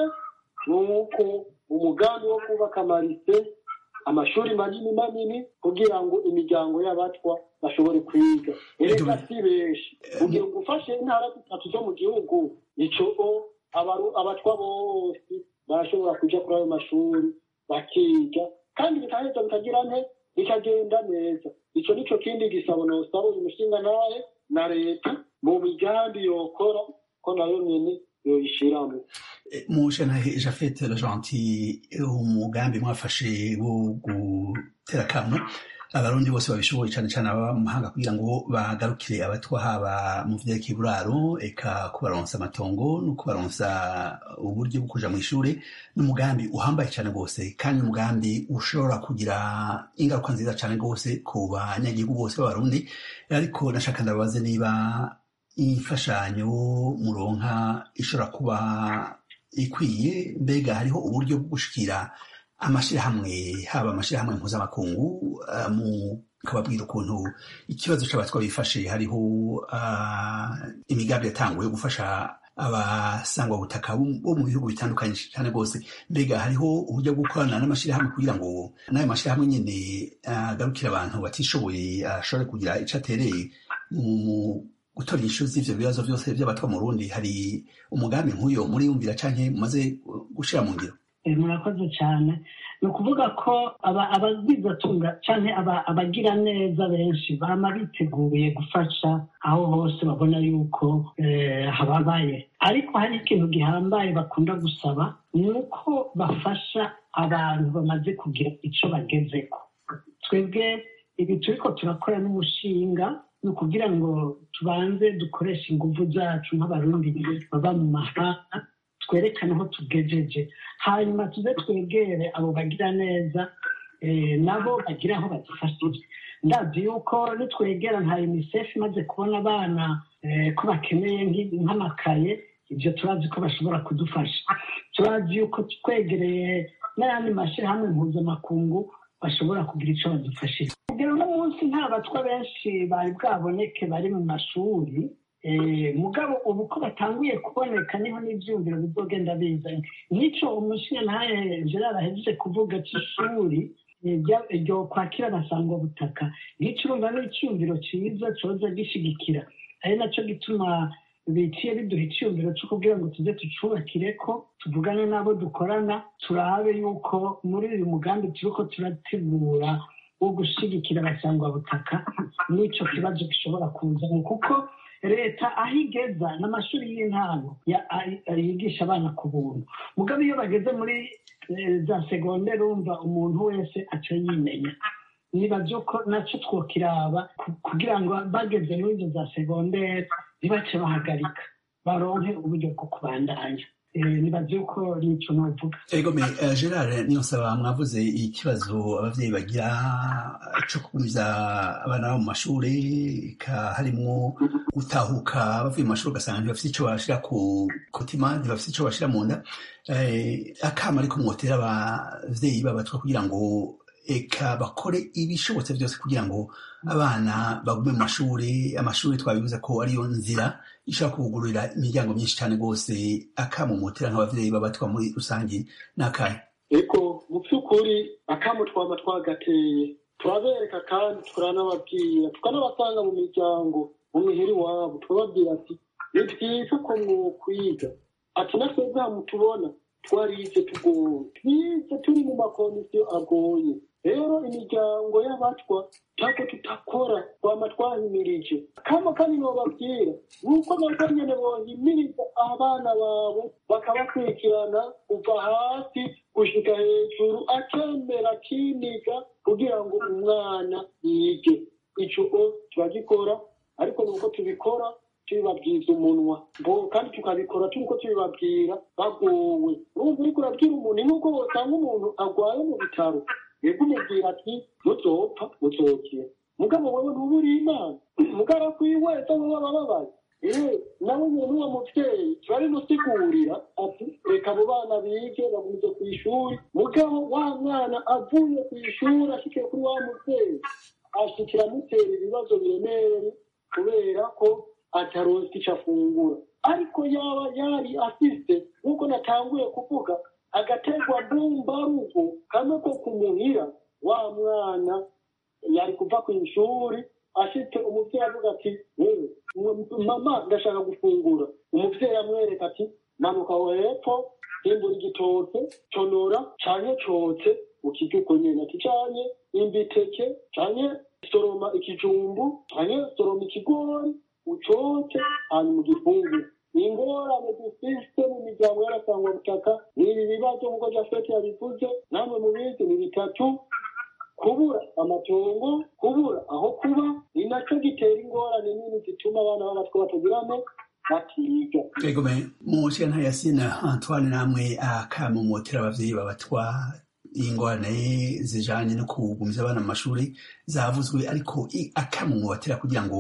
nuko umugambi wo kubaka amarise amashuri manini manini kugira ngo imiryango y'abatwa bashobore kwiga erega si benshi kugira ngo ufashe intara zitatu zo mu gihugu ico abaru- abatwa bose barashobora kuja kuri ayo mashuri bakiga kandi bikaheza bikagira nte bikagenda neza ico nico kindi gisabo nosaba uyu mushinga nawe na leta mu migambi yokora ko nayo nyene yoyishiramwo mushanahe jafete la gentil umugambi mwafashe wo gutera kamo abarundi bose babishoboye cyane cyane ababa mu mahanga kugira ngo bagarukire abatwa haba mu vyerekeye uburaro eka kubaronsa amatongo no kubaronsa uburyo bwo kuja mu ishure n'umugambi uhambaye cyane rwose kandi umugambi ushobora kugira ingaruka nziza cyane rwose ku banyagihugu bose b'abarundi ariko nashaka ndababaze niba imfashanyo muronka ishobora kuba ikwiye mbega hariho uburyo bwo gushikira amashirahamwe haba amashirahamwe mpuzamakungu uh, mu kababwira ukuntu ikibazo c'abatwa bifashe hariho uh, imigambi yatanguye gufasha abasangwa butaka bo mu bihugu bitandukanye cyane rwose mbega hariho uburyo bwo gukorana n'amashirahamwe kugira ngo n'ayo mashirahamwe nyene agarukira abantu batishoboye ashobore kugira ico atereye mu gutora inyishu z'ivyo bibazo vyose vy'abatwa mu Burundi hari umugambi nk'uyo muriyumvira canke mumaze gushira mu ngiro Eh, murakoze cyane ni ukuvuga ko aba- abagwizatunga cyane abagira neza benshi bama biteguye gufasha aho hose babona yuko eh, hababaye ariko hari ikintu gihambaye bakunda gusaba ni uko bafasha abantu bamaze kugira icyo bagezeko twebwe ibi turiko turakora n'umushinga ni ukugira ngo tubanze dukoreshe ingufu zacu nk'abarundi baba mu mahanga twerekane aho tugejeje hanyuma tuze twegere abo bagira neza eh, nabo bagira aho badufashije ndazi yuko nitwegera nka unicef imaze kubona abana eh, ko bakeneye nk'i- nk'amakaye ibyo turazi ko bashobora kudufasha turazi yuko twegereye n'ayandi mashyirahamwe mpuzamakungu bashobora kugira icyo badufashije kugera uno munsi nta batwa benshi bari bwaboneke bari mu mashuri Eh, mugabo ubu ko batanguye kuboneka niho n'ibyumviro bizogenda bizanye nk'icyo umushinga ntaye gerard ahejeje kuvuga cy'ishuri eh, rya- ryo kwakira abasangwa butaka nk'icyo urumva ni icyumviro cyiza cyoza gishigikira ari nacyo gituma biciye biduha icyumviro cyo kugira ngo tuze tucubakire ko tuvugane n'abo dukorana turabe yuko muri uyu mugambi turiko turategura wo gushigikira abasangwa butaka n'icyo kibazo gishobora kuzamo kuko leta aho igeza n'amashuri y'intango ya- ay- yigisha abana ku buntu mugabo iyo bageze muri eh, za segonderi urumva umuntu wese aca yimenya nibaza ko nacyo twokiraba ku- kugira ngo bageze muri izo za segonderi ntibace bahagarika baronke uburyo bwo kubandanya nibaze yuko nico novuga ego me gerard niyo nsaba mwavuze ikibazo abavyeyi bagira co kugumiza abana babo mu mashure harimwo gutahuka bavuye mu mashuri ugasanga ntibafite ico bashira ku kutima ntibafite ico bashira mu nda akama ariko mwotera abavyeyi babatwa kugira ngo eka bakore ibishobotse byose kugira ngo abana bagume mu mashuri amashuri twabivuze ko ariyo nzira ishobora kubugururira imiryango myinshi cyane rwose akamumutera nk'abavyeyi babatwa muri rusange n'akahe eko mu by'ukuri akamu twaba twagateye turabereka kandi turanababwira tukanabasanga mu miryango mu mihiri wabo turababwira ati ni byiza ko mwokwiga ati natwe bwa tubona twarize tugoye twize turi mu makomisiyo agoye rero imiryango y'abatwa ntabwo tutakora twama twahimirije kama kandi nobabwira nuko nabwo nyene bohimiriza abana babo bakabakurikirana kuva hasi gushika hejuru akemera akiniga kugira ngo umwana yige ico turagikora ariko nuko tubikora tubibabwiza umunwa ngo kandi tukabikora turiko tubibabwira bagowe urumva uriko urabwira umuntu nk'uko wosanga umuntu agwaye mu bitaro yego umubwira ati muzopfa muzokira mugabo wewe ntuba uri imana mugara kwiweza wowe abababaye eh nawe nyene n'uwo muvyeyi turabimusigurira ati reka abo bana bige bagumize ku ishuri mugabo wa mwana avuye ku ishuri ashikiye kuri wa muvyeyi ashikira amutera ibibazo biremereye kubera ko ataronse icyo afungura ariko yaba yari afise nk'uko natanguye kuvuga agategwa mbumbarugo kamwe ko kumuhira wa mwana yari kuva ku ishuri ashitse umuvyeyi avuga ati wewe mama ndashaka gufungura umuvyeyi amwereka ati manuka hepfo himbura igitoke tonora canke cotse ukirya uko nyene ati canke imbiteke canke soroma ikijumbu canke soroma ikigori ucoce hanyuma ugifungure ingorane dufise mu miryango y'abasangwa butaka ni ibi bibazo nk'uko jafeti yabivuze namwe mubizi ni bitatu kubura amatongo kubura aho kuba ni naco gitera ingorane nini zituma abana b'abatwa batagiramo batiga ego me mu nshinga yasina antoine namwe akamumotera abavyeyi babatwa ingorane zijanye no kugumiza abana mu mashuri zavuzwe ariko akamumotera kugira ngo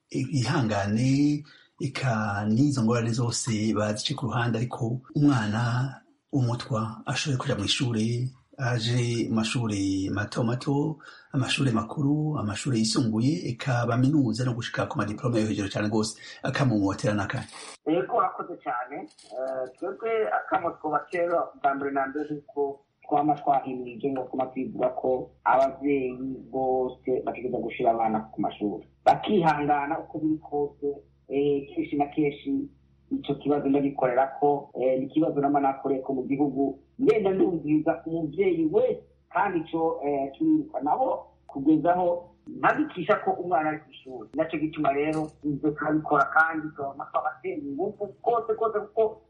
ihangane eka n'izo ngorane zose bazice ku ruhande ariko umwana umutwa ashoboye kuja mu ishuri aje amashuri mato mato amashuri makuru amashuri yisumbuye eka baminuza no gushika ku madiplome yo hejuru cyane rwose akamumotera n'akanya eko akoze cyane twebwe akamo twobatera bwa mbere na mbere kuko twama twahimirije ngo kuma twivuga ko abavyeyi bose bategereza gushira abana ku mashuri bakihangana uko biri kose kenshi na kenshi ico kibazo ndagikorera ko ni ikibazo nama nakoreye ko mu gihugu ngenda ndumviriza umuvyeyi wese kandi ico turiruka nabo kugezaho ntabikisha ko umwana ari ku ishuri naco gituma rero ivyo turabikora kandi turabona twabatera ingufu kose kose kuko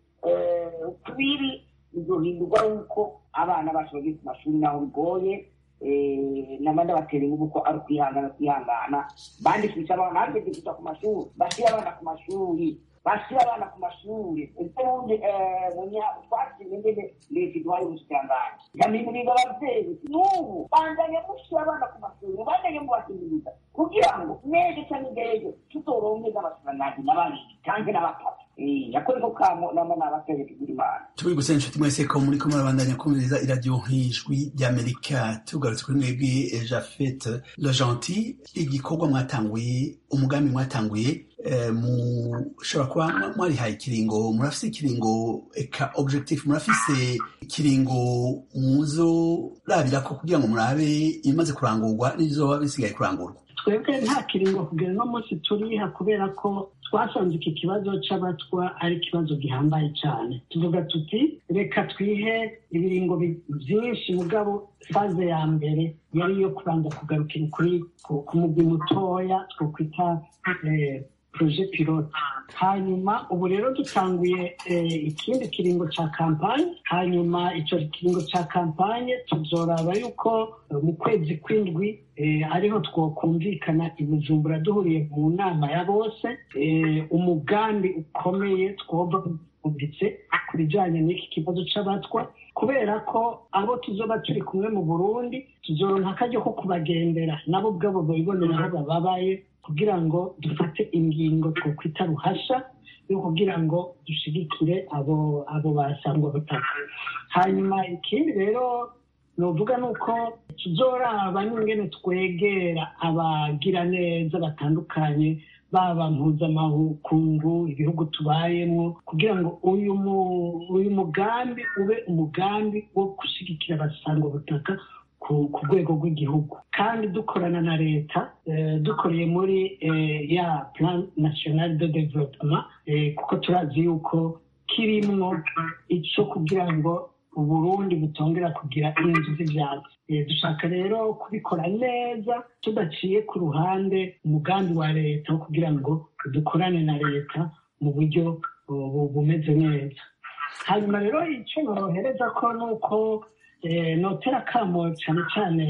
tubiri bizohindurwa yuko abana bacu bagiye ku mashuri naho bigoye nabandi batera ingufu ko ari ukwihangana kwihangana bandikisha abana hageze kuja ku mashuri bashira abana ku mashuri bashira abana ku mashuri ese bundi twashimye ngene leta iduhaye ubushikiranganji yamimiriza abavyeyi n'ubu bandanye mushira abana ku mashuri bandanye mubahimiriza kugira ngo nejo canke ngejo tuzoronke n'abashikiranganji n'ababiri canke n'abatatu yakore ko kamo nama nabateye kugira imana tubiguse inshuti mwese ko muri ko murabandanya kumviriza iradiyo nk'ijwi ry'amerika tugarutse kuri mwebwe jafet le gentil igikorwa mwatanguye umugambi mwatanguye mushobora kuba mwarihaye ikiringo murafise ikiringo eka objectif murafise ikiringo muzorabirako kugira ngo murabe ibimaze kurangurwa n'ibizoba bisigaye kurangurwa twebwe nta kiringo kugera uno munsi turiha kubera ko twasanze iki kibazo c'abatwa ari ikibazo gihambaye cyane tuvuga tuti reka twihe ibiringo byinshi mugabo faze ya mbere yari iyo kubanza kugarukira kuri ku mugwi mutoya twokwita proje pilote hanyuma ubu rero dutanguye ikindi kiringo ca kampanye hanyuma ico kiringo ca kampanye tuzoraba yuko mu kwezi kw'indwi ariho twokumvikana i bujumbura duhuriye mu nama ya bose umugambi ukomeye twoba bumvitse bijanye n'iki kibazo c'abatwa kubera ko abo tuzoba turi kumwe mu burundi tuzoronka akaryo ko kubagendera nabo ubwabo bibonera aho bababaye kugira ngo dufate ingingo twokwita ruhasha yo kugira ngo dushigikire abo abo basangwa butaka hanyuma ikindi rero novuga ni uko tuzoraba n'ingene twegera abagira neza batandukanye baba mpuzamakungu ibihugu tubayemo kugira ngo uyu mu- uyu mugambi ube umugambi wo gushyigikira abasangwa butaka ku ku rwego rw'igihugu kandi dukorana na leta eh, dukoreye muri eh, ya plan national de development eh, kuko turazi yuko kirimwo ico kugira ngo uburundi butongera kugira inzu z'ivyatsi Eh, dushaka rero kubikora neza tudaciye ku ruhande umugambi wa leta wo kugira ngo dukorane na leta mu buryo uh, bu- bumeze neza hanyuma rero icyo norohereza ko ni uko eh, notera akamo cyane cyane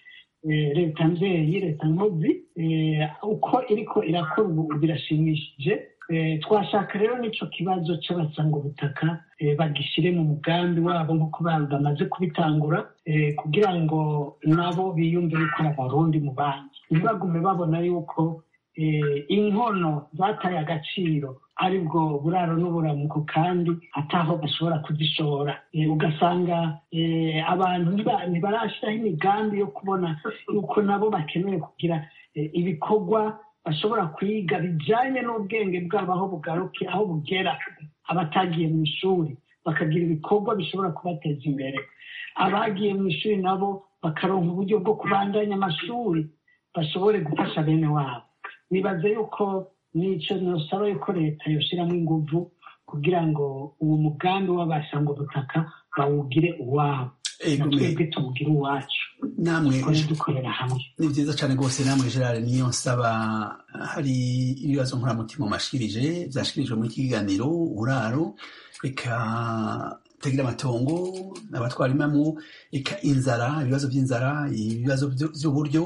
eh, leta mvyeyi leta nkozi eh, uko iriko irakora ubu birashimishije Eh, twashaka rero n'ico kibazo c'abasangubutaka eh, bagishire mu mugambi wabo nk'uko ba- bamaze kubitangura eh, kugira ngo nabo biyumve yuko ari abarundi mu bandi ntibagume babona yuko eh, inkono zataye agaciro aribwo buraro n'uburamuko kandi ataho bashobora kuzishora Eh, ugasanga eh, abantu ntiba- ntibarashiraho imigambi yo kubona yuko nabo bakeneye kugira eh, ibikorwa bashobora kwiga bijyanye n'ubwenge bwabo aho bugaruke aho bugera abatagiye mu ishuri bakagira ibikorwa bishobora kubateza imbere abagiye mu ishuri nabo bakaronka uburyo bwo kubandanya amashuri bashobore gufasha bene wabo nibaze yuko n'icyo nusaba yuko leta yoshyiramo inguvu kugira ngo uwo mugambi w'abasanga ubutaka bawugire uwabo Ego, na me- twebwe tuwugire uwacu namwe dukore dukorera hamwe ni byiza cyane rwose namwe gerard niyo nsaba hari ibibazo nkuramutima mashikirije byashikirijwe muri iki kiganiro uburaro reka tagira amatongo abatwara imamu reka inzara ibibazo by'inzara ibibazo byo- by'uburyo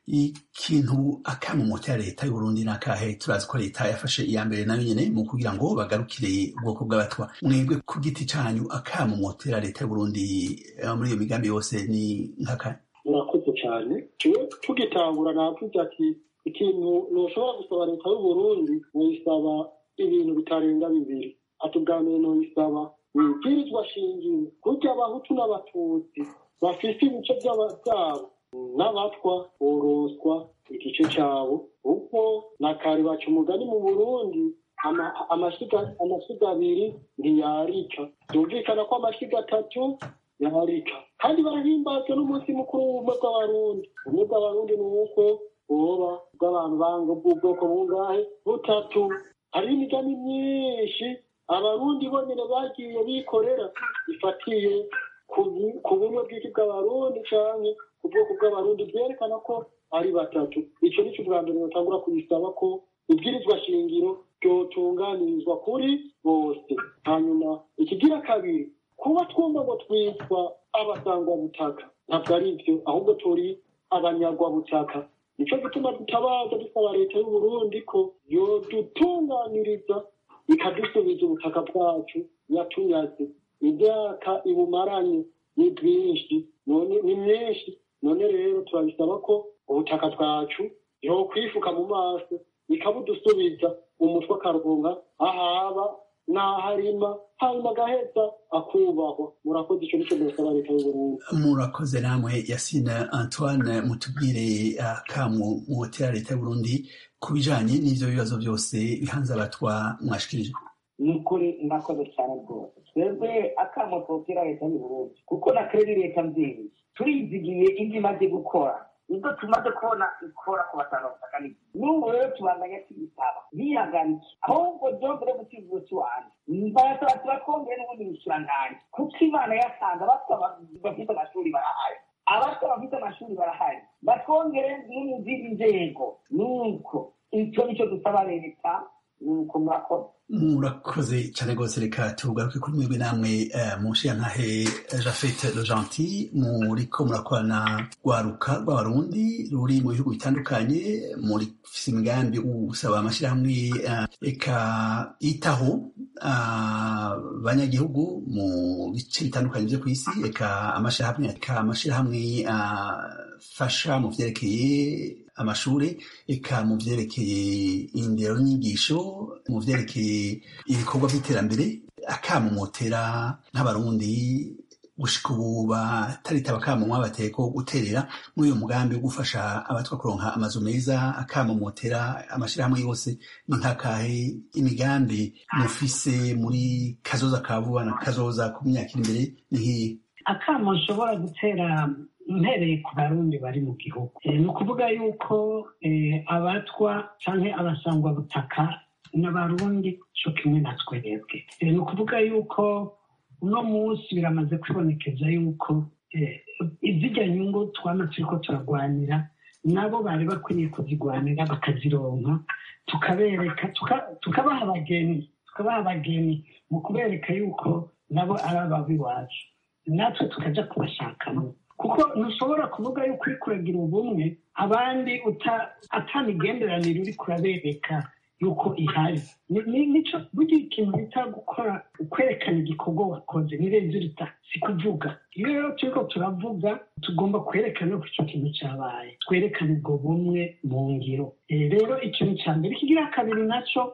ikintu akamumota ya leta y'uburundi n'akahe turazi ko leta yafashe iya mbere nayo nyene mu kugira ngo bagarukire ubwoko bw'abatwa mwebwe ku giti canyu akamumotera leta y'uburundi eh, muri iyo migambi yose ni nk'akahe murakoze cyane tuwe tugitangura navuze ati ikintu ntushobora gusaba leta y'uburundi muyisaba ibintu bitarenga bibiri ati ubwa mbere nuyisaba ibwirizwa shingiro kurya abahutu n'abatutsi bafise ibice by'aba- byabo n'abatwa boroswa igice cyabo kuko na kare baca umugani mu burundi ama- amashyiga amashyiga abiri ntiyarika byumvikana ko amashyiga atatu yarika kandi barahimbazwa n'umunsi mukuru w'ubumwe bw'abarundi ubumwe bw'abarundi ni uko boba bw'abantu banga bw'ubwoko bungahe butatu hariho imigani myinshi abarundi bonyine bagiye bikorera ifatiye ku bu- ku bumwe bw'iki bw'abarundi canke ku bwoko bw'abarundi byerekana ko ari batatu ico nico bwa mbere batangura kubisaba ko ibwirizwa shingiro ryotunganirizwa kuri bose hanyuma ikigira kabiri kuba twumva ngo twitwa abasangwabutaka ntabwo ari byo ahubwo turi abanyagwabutaka nicyo gituma dutabaza dusaba leta y'uburundi ko yodutunganiriza ikadusubiza ubutaka bwacu yatunyaze imyaka ibumaranye ni bwinshi none ni myinshi none rero turabisaba ko ubutaka bwacu yokwifuka mu maso ikabudusubiza umutwe akaronka ahaba n'aharima hanyuma agaheza akubahwa murakoze icyo nicyo dusaba leta y'uburundi murakoze namwe yasine antoine mutubwire akamu muhotera leta y'uburundi ku bijanye n'ivyo bibazo byose bihanze abatwa mwashikirije ni ukuri murakoze cyane rwose twebwe akamo twotera leta y'uburundi kuko na kredi leta mvyeyi turizigiye ibyo imaze gukora nibwo tumaze kubona ikora ku batangabutaka n'iki n'ubu rero tubandanya tuyisaba ntiyagarike ahubwo byongere gukivuza iwanjye mbarasaba tubatwongere n'ubundi bushiranganji kuko imana yasanze abatwa bafite amashuri barahari abatwa bafite amashuri barahari batwongere no mu zindi nzego nuko icyo nicyo dusaba leta nuko murakoze murakoze cyane rwose reka tugaruke kuri mwebwe namwe eh, mushiyantahe jafete le gentil muriko murakorana rwaruka rw'abarundi ruri mu bihugu bitandukanye muri fise imigambi usaba amashyirahamwe eh, eka yitaho abanyagihugu mu bice bitandukanye byo ku isi eka amashyirahamwe eka amashyirahamwe afasha mu vyerekeye amashuri eka mu vyerekeye indero n'inyigisho mu vyerekeye ibikorwa by'iterambere akamumotera nk'abarundi gushika ubu bataritaba akamunwa bateye ko guterera muri uyu mugambi wo gufasha abatwa kuronka amazu meza akamumotera amashyirahamwe yose ni nk'akahe imigambi mufise muri kazoza ka vuba na kazoza ku myaka iri imbere ni nk'iyi akamo nshobora gutera mpereye ku barundi bari mu gihugu ni ukuvuga yuko abatwa cyangwa abasangwabutaka n'abarundi cyo kimwe na twebwe ni ukuvuga yuko uno munsi biramaze kwibonekeza yuko izijya nyungu twaba turi ko turarwanira nabo bari bakwiriye kuzirwanira bakazironka tukabereka tukabaha abageni tukabaha abageni mu kubereka yuko nabo ari ababiwacu natwe tukajya kubashakamo kuko ntushobora kuvuga yuko uri kuragira ubumwe abandi atamigenderanire uri kurabereka yuko ihari nico burya ikintu bita gukora kwerekana igikorwa wakoze ni rezilita si kuvuga iyo rero turiko turavuga tugomba kwerekana ko icyo kintu cyabaye twerekane ubwo bumwe mu ngiro rero ikintu cya mbere kigira kabiri naco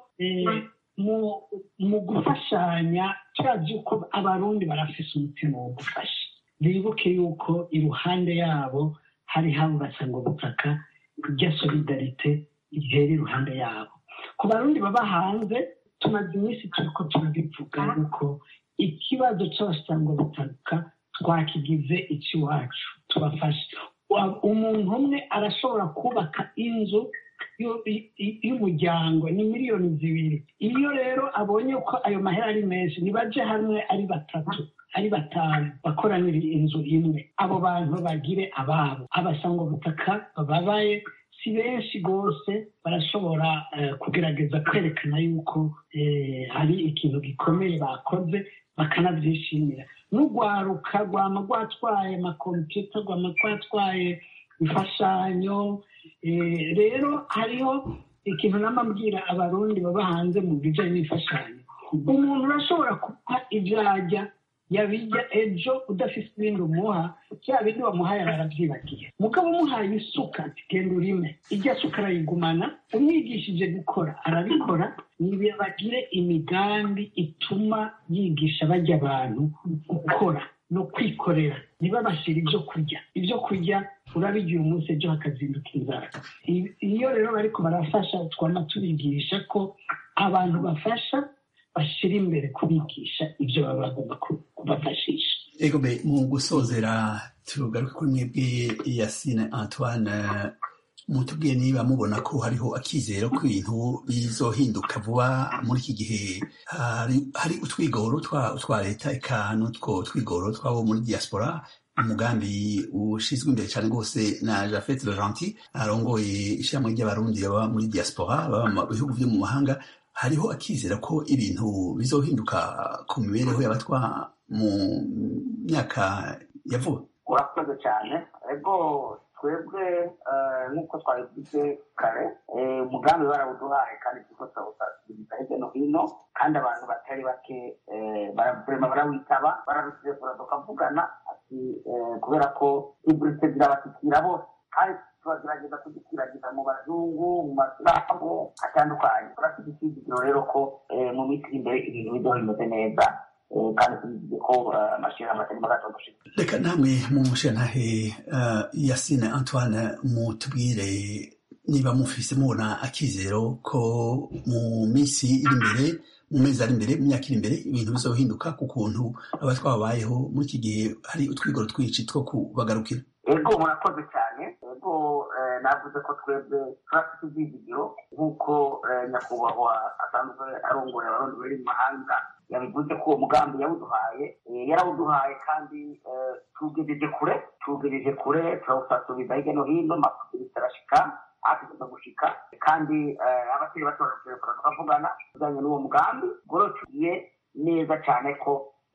mu gufashanya turazi yuko abarundi barafise umutima wo gufasha bibuke yuko iruhande yabo hari habo basanga ubutaka rya solidarite ihera iruhande yabo ku barundi baba hanze tumaze iminsi turi ko turabivuga yuko ikibazo cy'abasanga ubutaka twakigize icy'iwacu tubafashe umuntu umwe arashobora kubaka inzu y'umuryango ni miliyoni zibiri iyo rero abonye ko ayo mahera ari menshi nibaje hamwe ari batatu ari batanu bakoranira inzu imwe abo bantu bagire ababo abasanga ubutaka bababaye si benshi rwose barashobora kugerageza kwerekana yuko hari ikintu gikomeye bakoze bakanabyishimira n'urwaruka rwama rwatwaye amakompiyuta rwama rwatwaye imfashanyo rero hariho ikintu n'amabwira abarundi baba hanze mu bijyanye n'imfashanyo umuntu urashobora kuba ibyajya yabijya ejo udafite ibindi umuha bya bindi wamuhaye arabyibagiye mugabo umuhaye isuka genda urime ijya suka arayigumana umwigishije gukora arabikora bagire imigambi ituma yigisha bajya abantu gukora no kwikorera ntibabashyire ibyo kurya ibyo kurya urabigiye umunsi ejo hakazinduka inzara iyo rero bariko barafasha twama tubigisha ko abantu bafasha bashyira imbere kubigisha ibyo baba bagomba kubafashisha ego be mu gusozera tugaruke kuri mwebwe yasine antoine mutubwiye niba mubona ko hariho akizero ko ibintu bizohinduka vuba muri iki gihe hari utwigoro twa leta eka n'utwo twigoro twabo muri diaspora umugambi ushyizwe imbere cyane rwose na jafet laurenti arongoye ishyirahamwe ry'abarundi baba muri diaspora baba mu bihugu byo mu mahanga hariho akizera ko ibintu bizohinduka ku mibereho y'abatwa mu myaka ya vuba urakoze cyane ego twebwe nk'uko twabivuze kare umugambi barawuduhaye kandi turiko turawusasiriza hirya no hino kandi abantu batari bake barema barawitaba bararusirekura tukavugana ati kubera ko iburite zirabashyikira bose kandi turagerageza kugikwirakwiza mu bazungu mu masiramu atandukanye turafite icyizigiro rero ko mu minsi iri imbere ibintu bizoba bimeze neza kandi tubivuze ko amashyirahamwe atari magato gushika reka namwe mu mushantahe yasine antoine mutubwire niba mufise mubona akizero ko mu minsi iri imbere mu mezi ari imbere mu myaka iri imbere ibintu bizohinduka ku kuntu aba twabayeho muri iki gihe hari utwigoro twinshi two kubagarukira ego murakoze cyane ego navuze ko twebwe turafite ibyizigiro nk'uko nyakubahwa asanzwe arongoye abarundi bari mu mahanga yabivuze ko uwo mugambi yawuduhaye yarawuduhaye kandi tuwugejeje kure tuwugejeje kure turawusasubiza hirya no hino amakuru arashika atugomba gushika kandi abakiri bato barashobora tukavugana tujyanye n'uwo mugambi goro tugiye neza cyane ko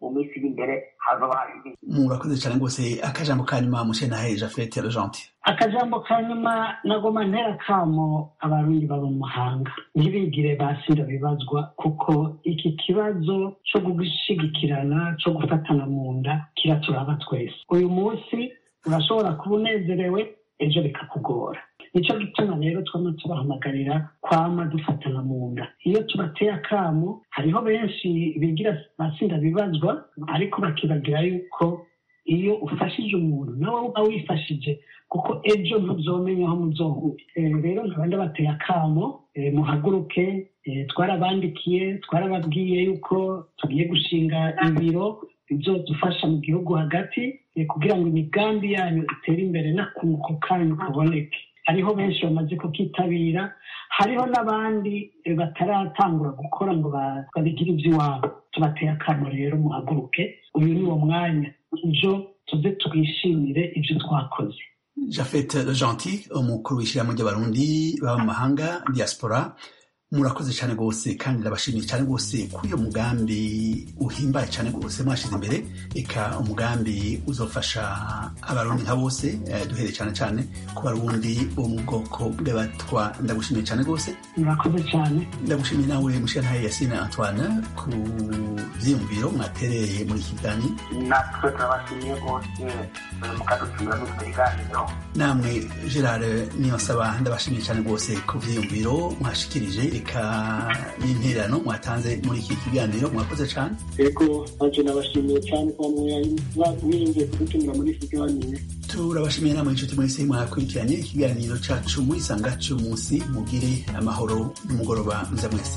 mu minsi iri imbere hazaba hari ibindi murakoze cyane rwose akajambo ka nyuma mushenahe jafete rojanti akajambo ka nyuma nagoma ntera kamo abarundi baba mu mahanga ntibigire basira bibazwa kuko iki kibazo cyo gushigikirana cyo gufatana mu nda kiraturaba twese uyu munsi urashobora kuba unezerewe ejo bikakugora nicyo gituma rero twama tubahamagarira kwama dufatana mu nda iyo tubateye akamo hariho benshi bigira basinda bibazwa ariko bakibagira yuko iyo ufashije umuntu nawe uba wifashije kuko ejo ntuzomenya aho muzohura rero nkaba ndabateye akamo muhaguruke twarabandikiye twarababwiye yuko tugiye gushinga ibiro bizodufasha mu gihugu hagati kugira ngo imigambi yanyu itere imbere n'akunguko kanyu kaboneke hariho benshi bamaze kukitabira hariho n'abandi bataratangura gukora ngo babigire iby'iwabo tubateye akamo rero muhaguruke uyu ni wo mwanya ejo tuze twishimire ibyo twakoze jafete gentil umukuru w'ishyirahamwe ry'abarundi baba mu mahanga diaspora murakoze cyane rwose kandi ndabashimiye cyane rwose kuri uyo mugambi uhimbaye cyane rwose mwashyize imbere reka umugambi uzofasha abarundi nka bose duhereye cyane cyane ku barundi bo mu bwoko bw'abatwa ndagushimiye cyane rwose murakoze cyane ndagushimiye nawe mushirantahe yasine antoine ku byiyumviro mwatereye muri iki kiganiro natwe turabashimiye rwose mukadutumira muri icyo kiganiro namwe gerard niyonsaba ndabashimiye cyane rwose ku byiyumviro mwashikirije reka n'intererano mwatanze muri iki kiganiro mwakoze cyane yego ntacyo nabashimiye cyane kuba mwiyumviye kudutumira muri iki kiganiro turabashimiye namwe inshuti mwese mwakurikiranye ikiganiro cyacu muri sanga cy'umunsi mugire amahoro n'umugoroba mwiza mwese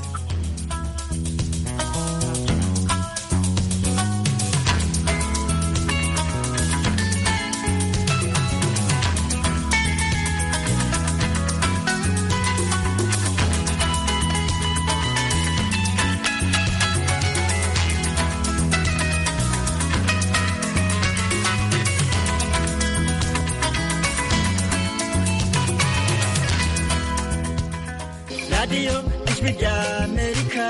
radiyo ijwi rya amerika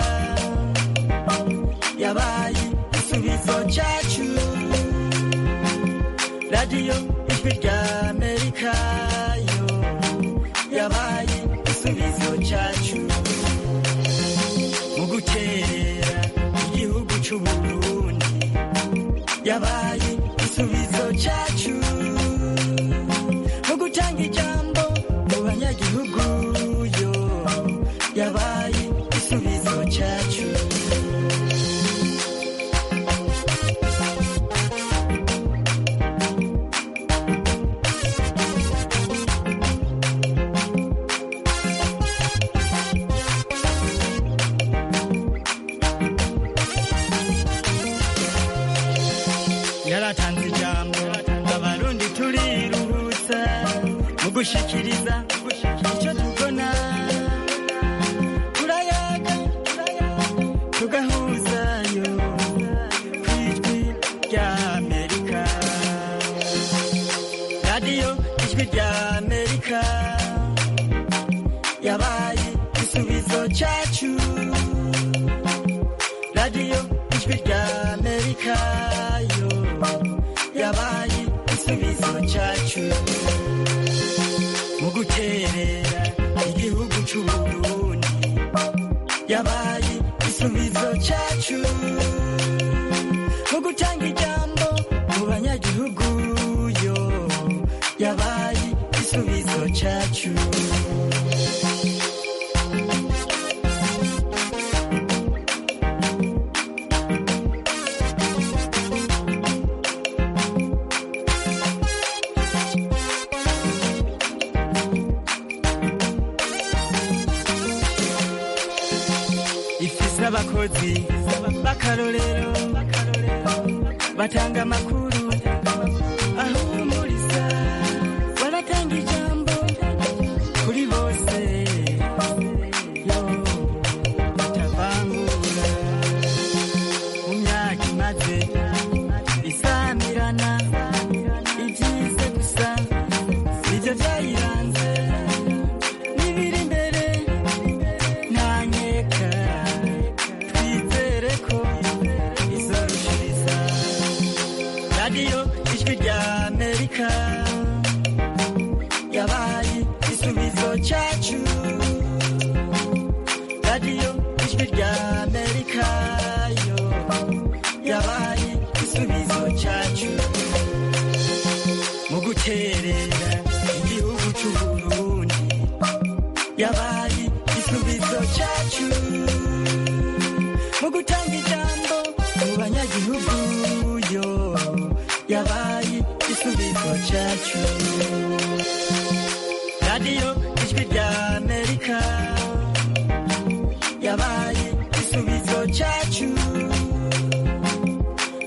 yabaye igisubizo cyacu radiyo ijwi rya amerika yo yabaye igisubizo cyacu mu gukerera igihugu cy'u burundi yabaye igisubizo cyacu mu gutanga ijambo mu banyagihugu yo yabaye igisubizo cyacu yaratanze ijambo abarundi turiruhutsa mu gushikiriza icyo tubona turayaga tugahuzayo ku ijwi rya amerika radiyo ijwi rya amerika yabaye igisubizo cyacu radiyo ijwi rya amerika yo yabaye igisubizo cyacu mu guterera igihugu cy'u burundi yabaye igisubizo cyacu mu gutanga ijambo mu banyagihugu yo yabaye igisubizo cyacu ifise abakozi b'akarorero batanga amakuru ahumuriza baratanga ijambo kuri bose yo batavangura mu myaka imaze isamirana ibyize gusa nibyo byayiranze n'ibiri imbere ntanyeka twizere ko izorushiriza amerika yabaye igisubizo cyacu radiyo ijwi rya amerika yo yabaye igisubizo cyacu mu guterera igihugu cy'uburundi yabaye igisubizo cyacu mu gutanga ijambo mu banyagihugu yo yabaye igisubizo cyacu radiyo ijwi rya amerika yabaye igisubizo cyacu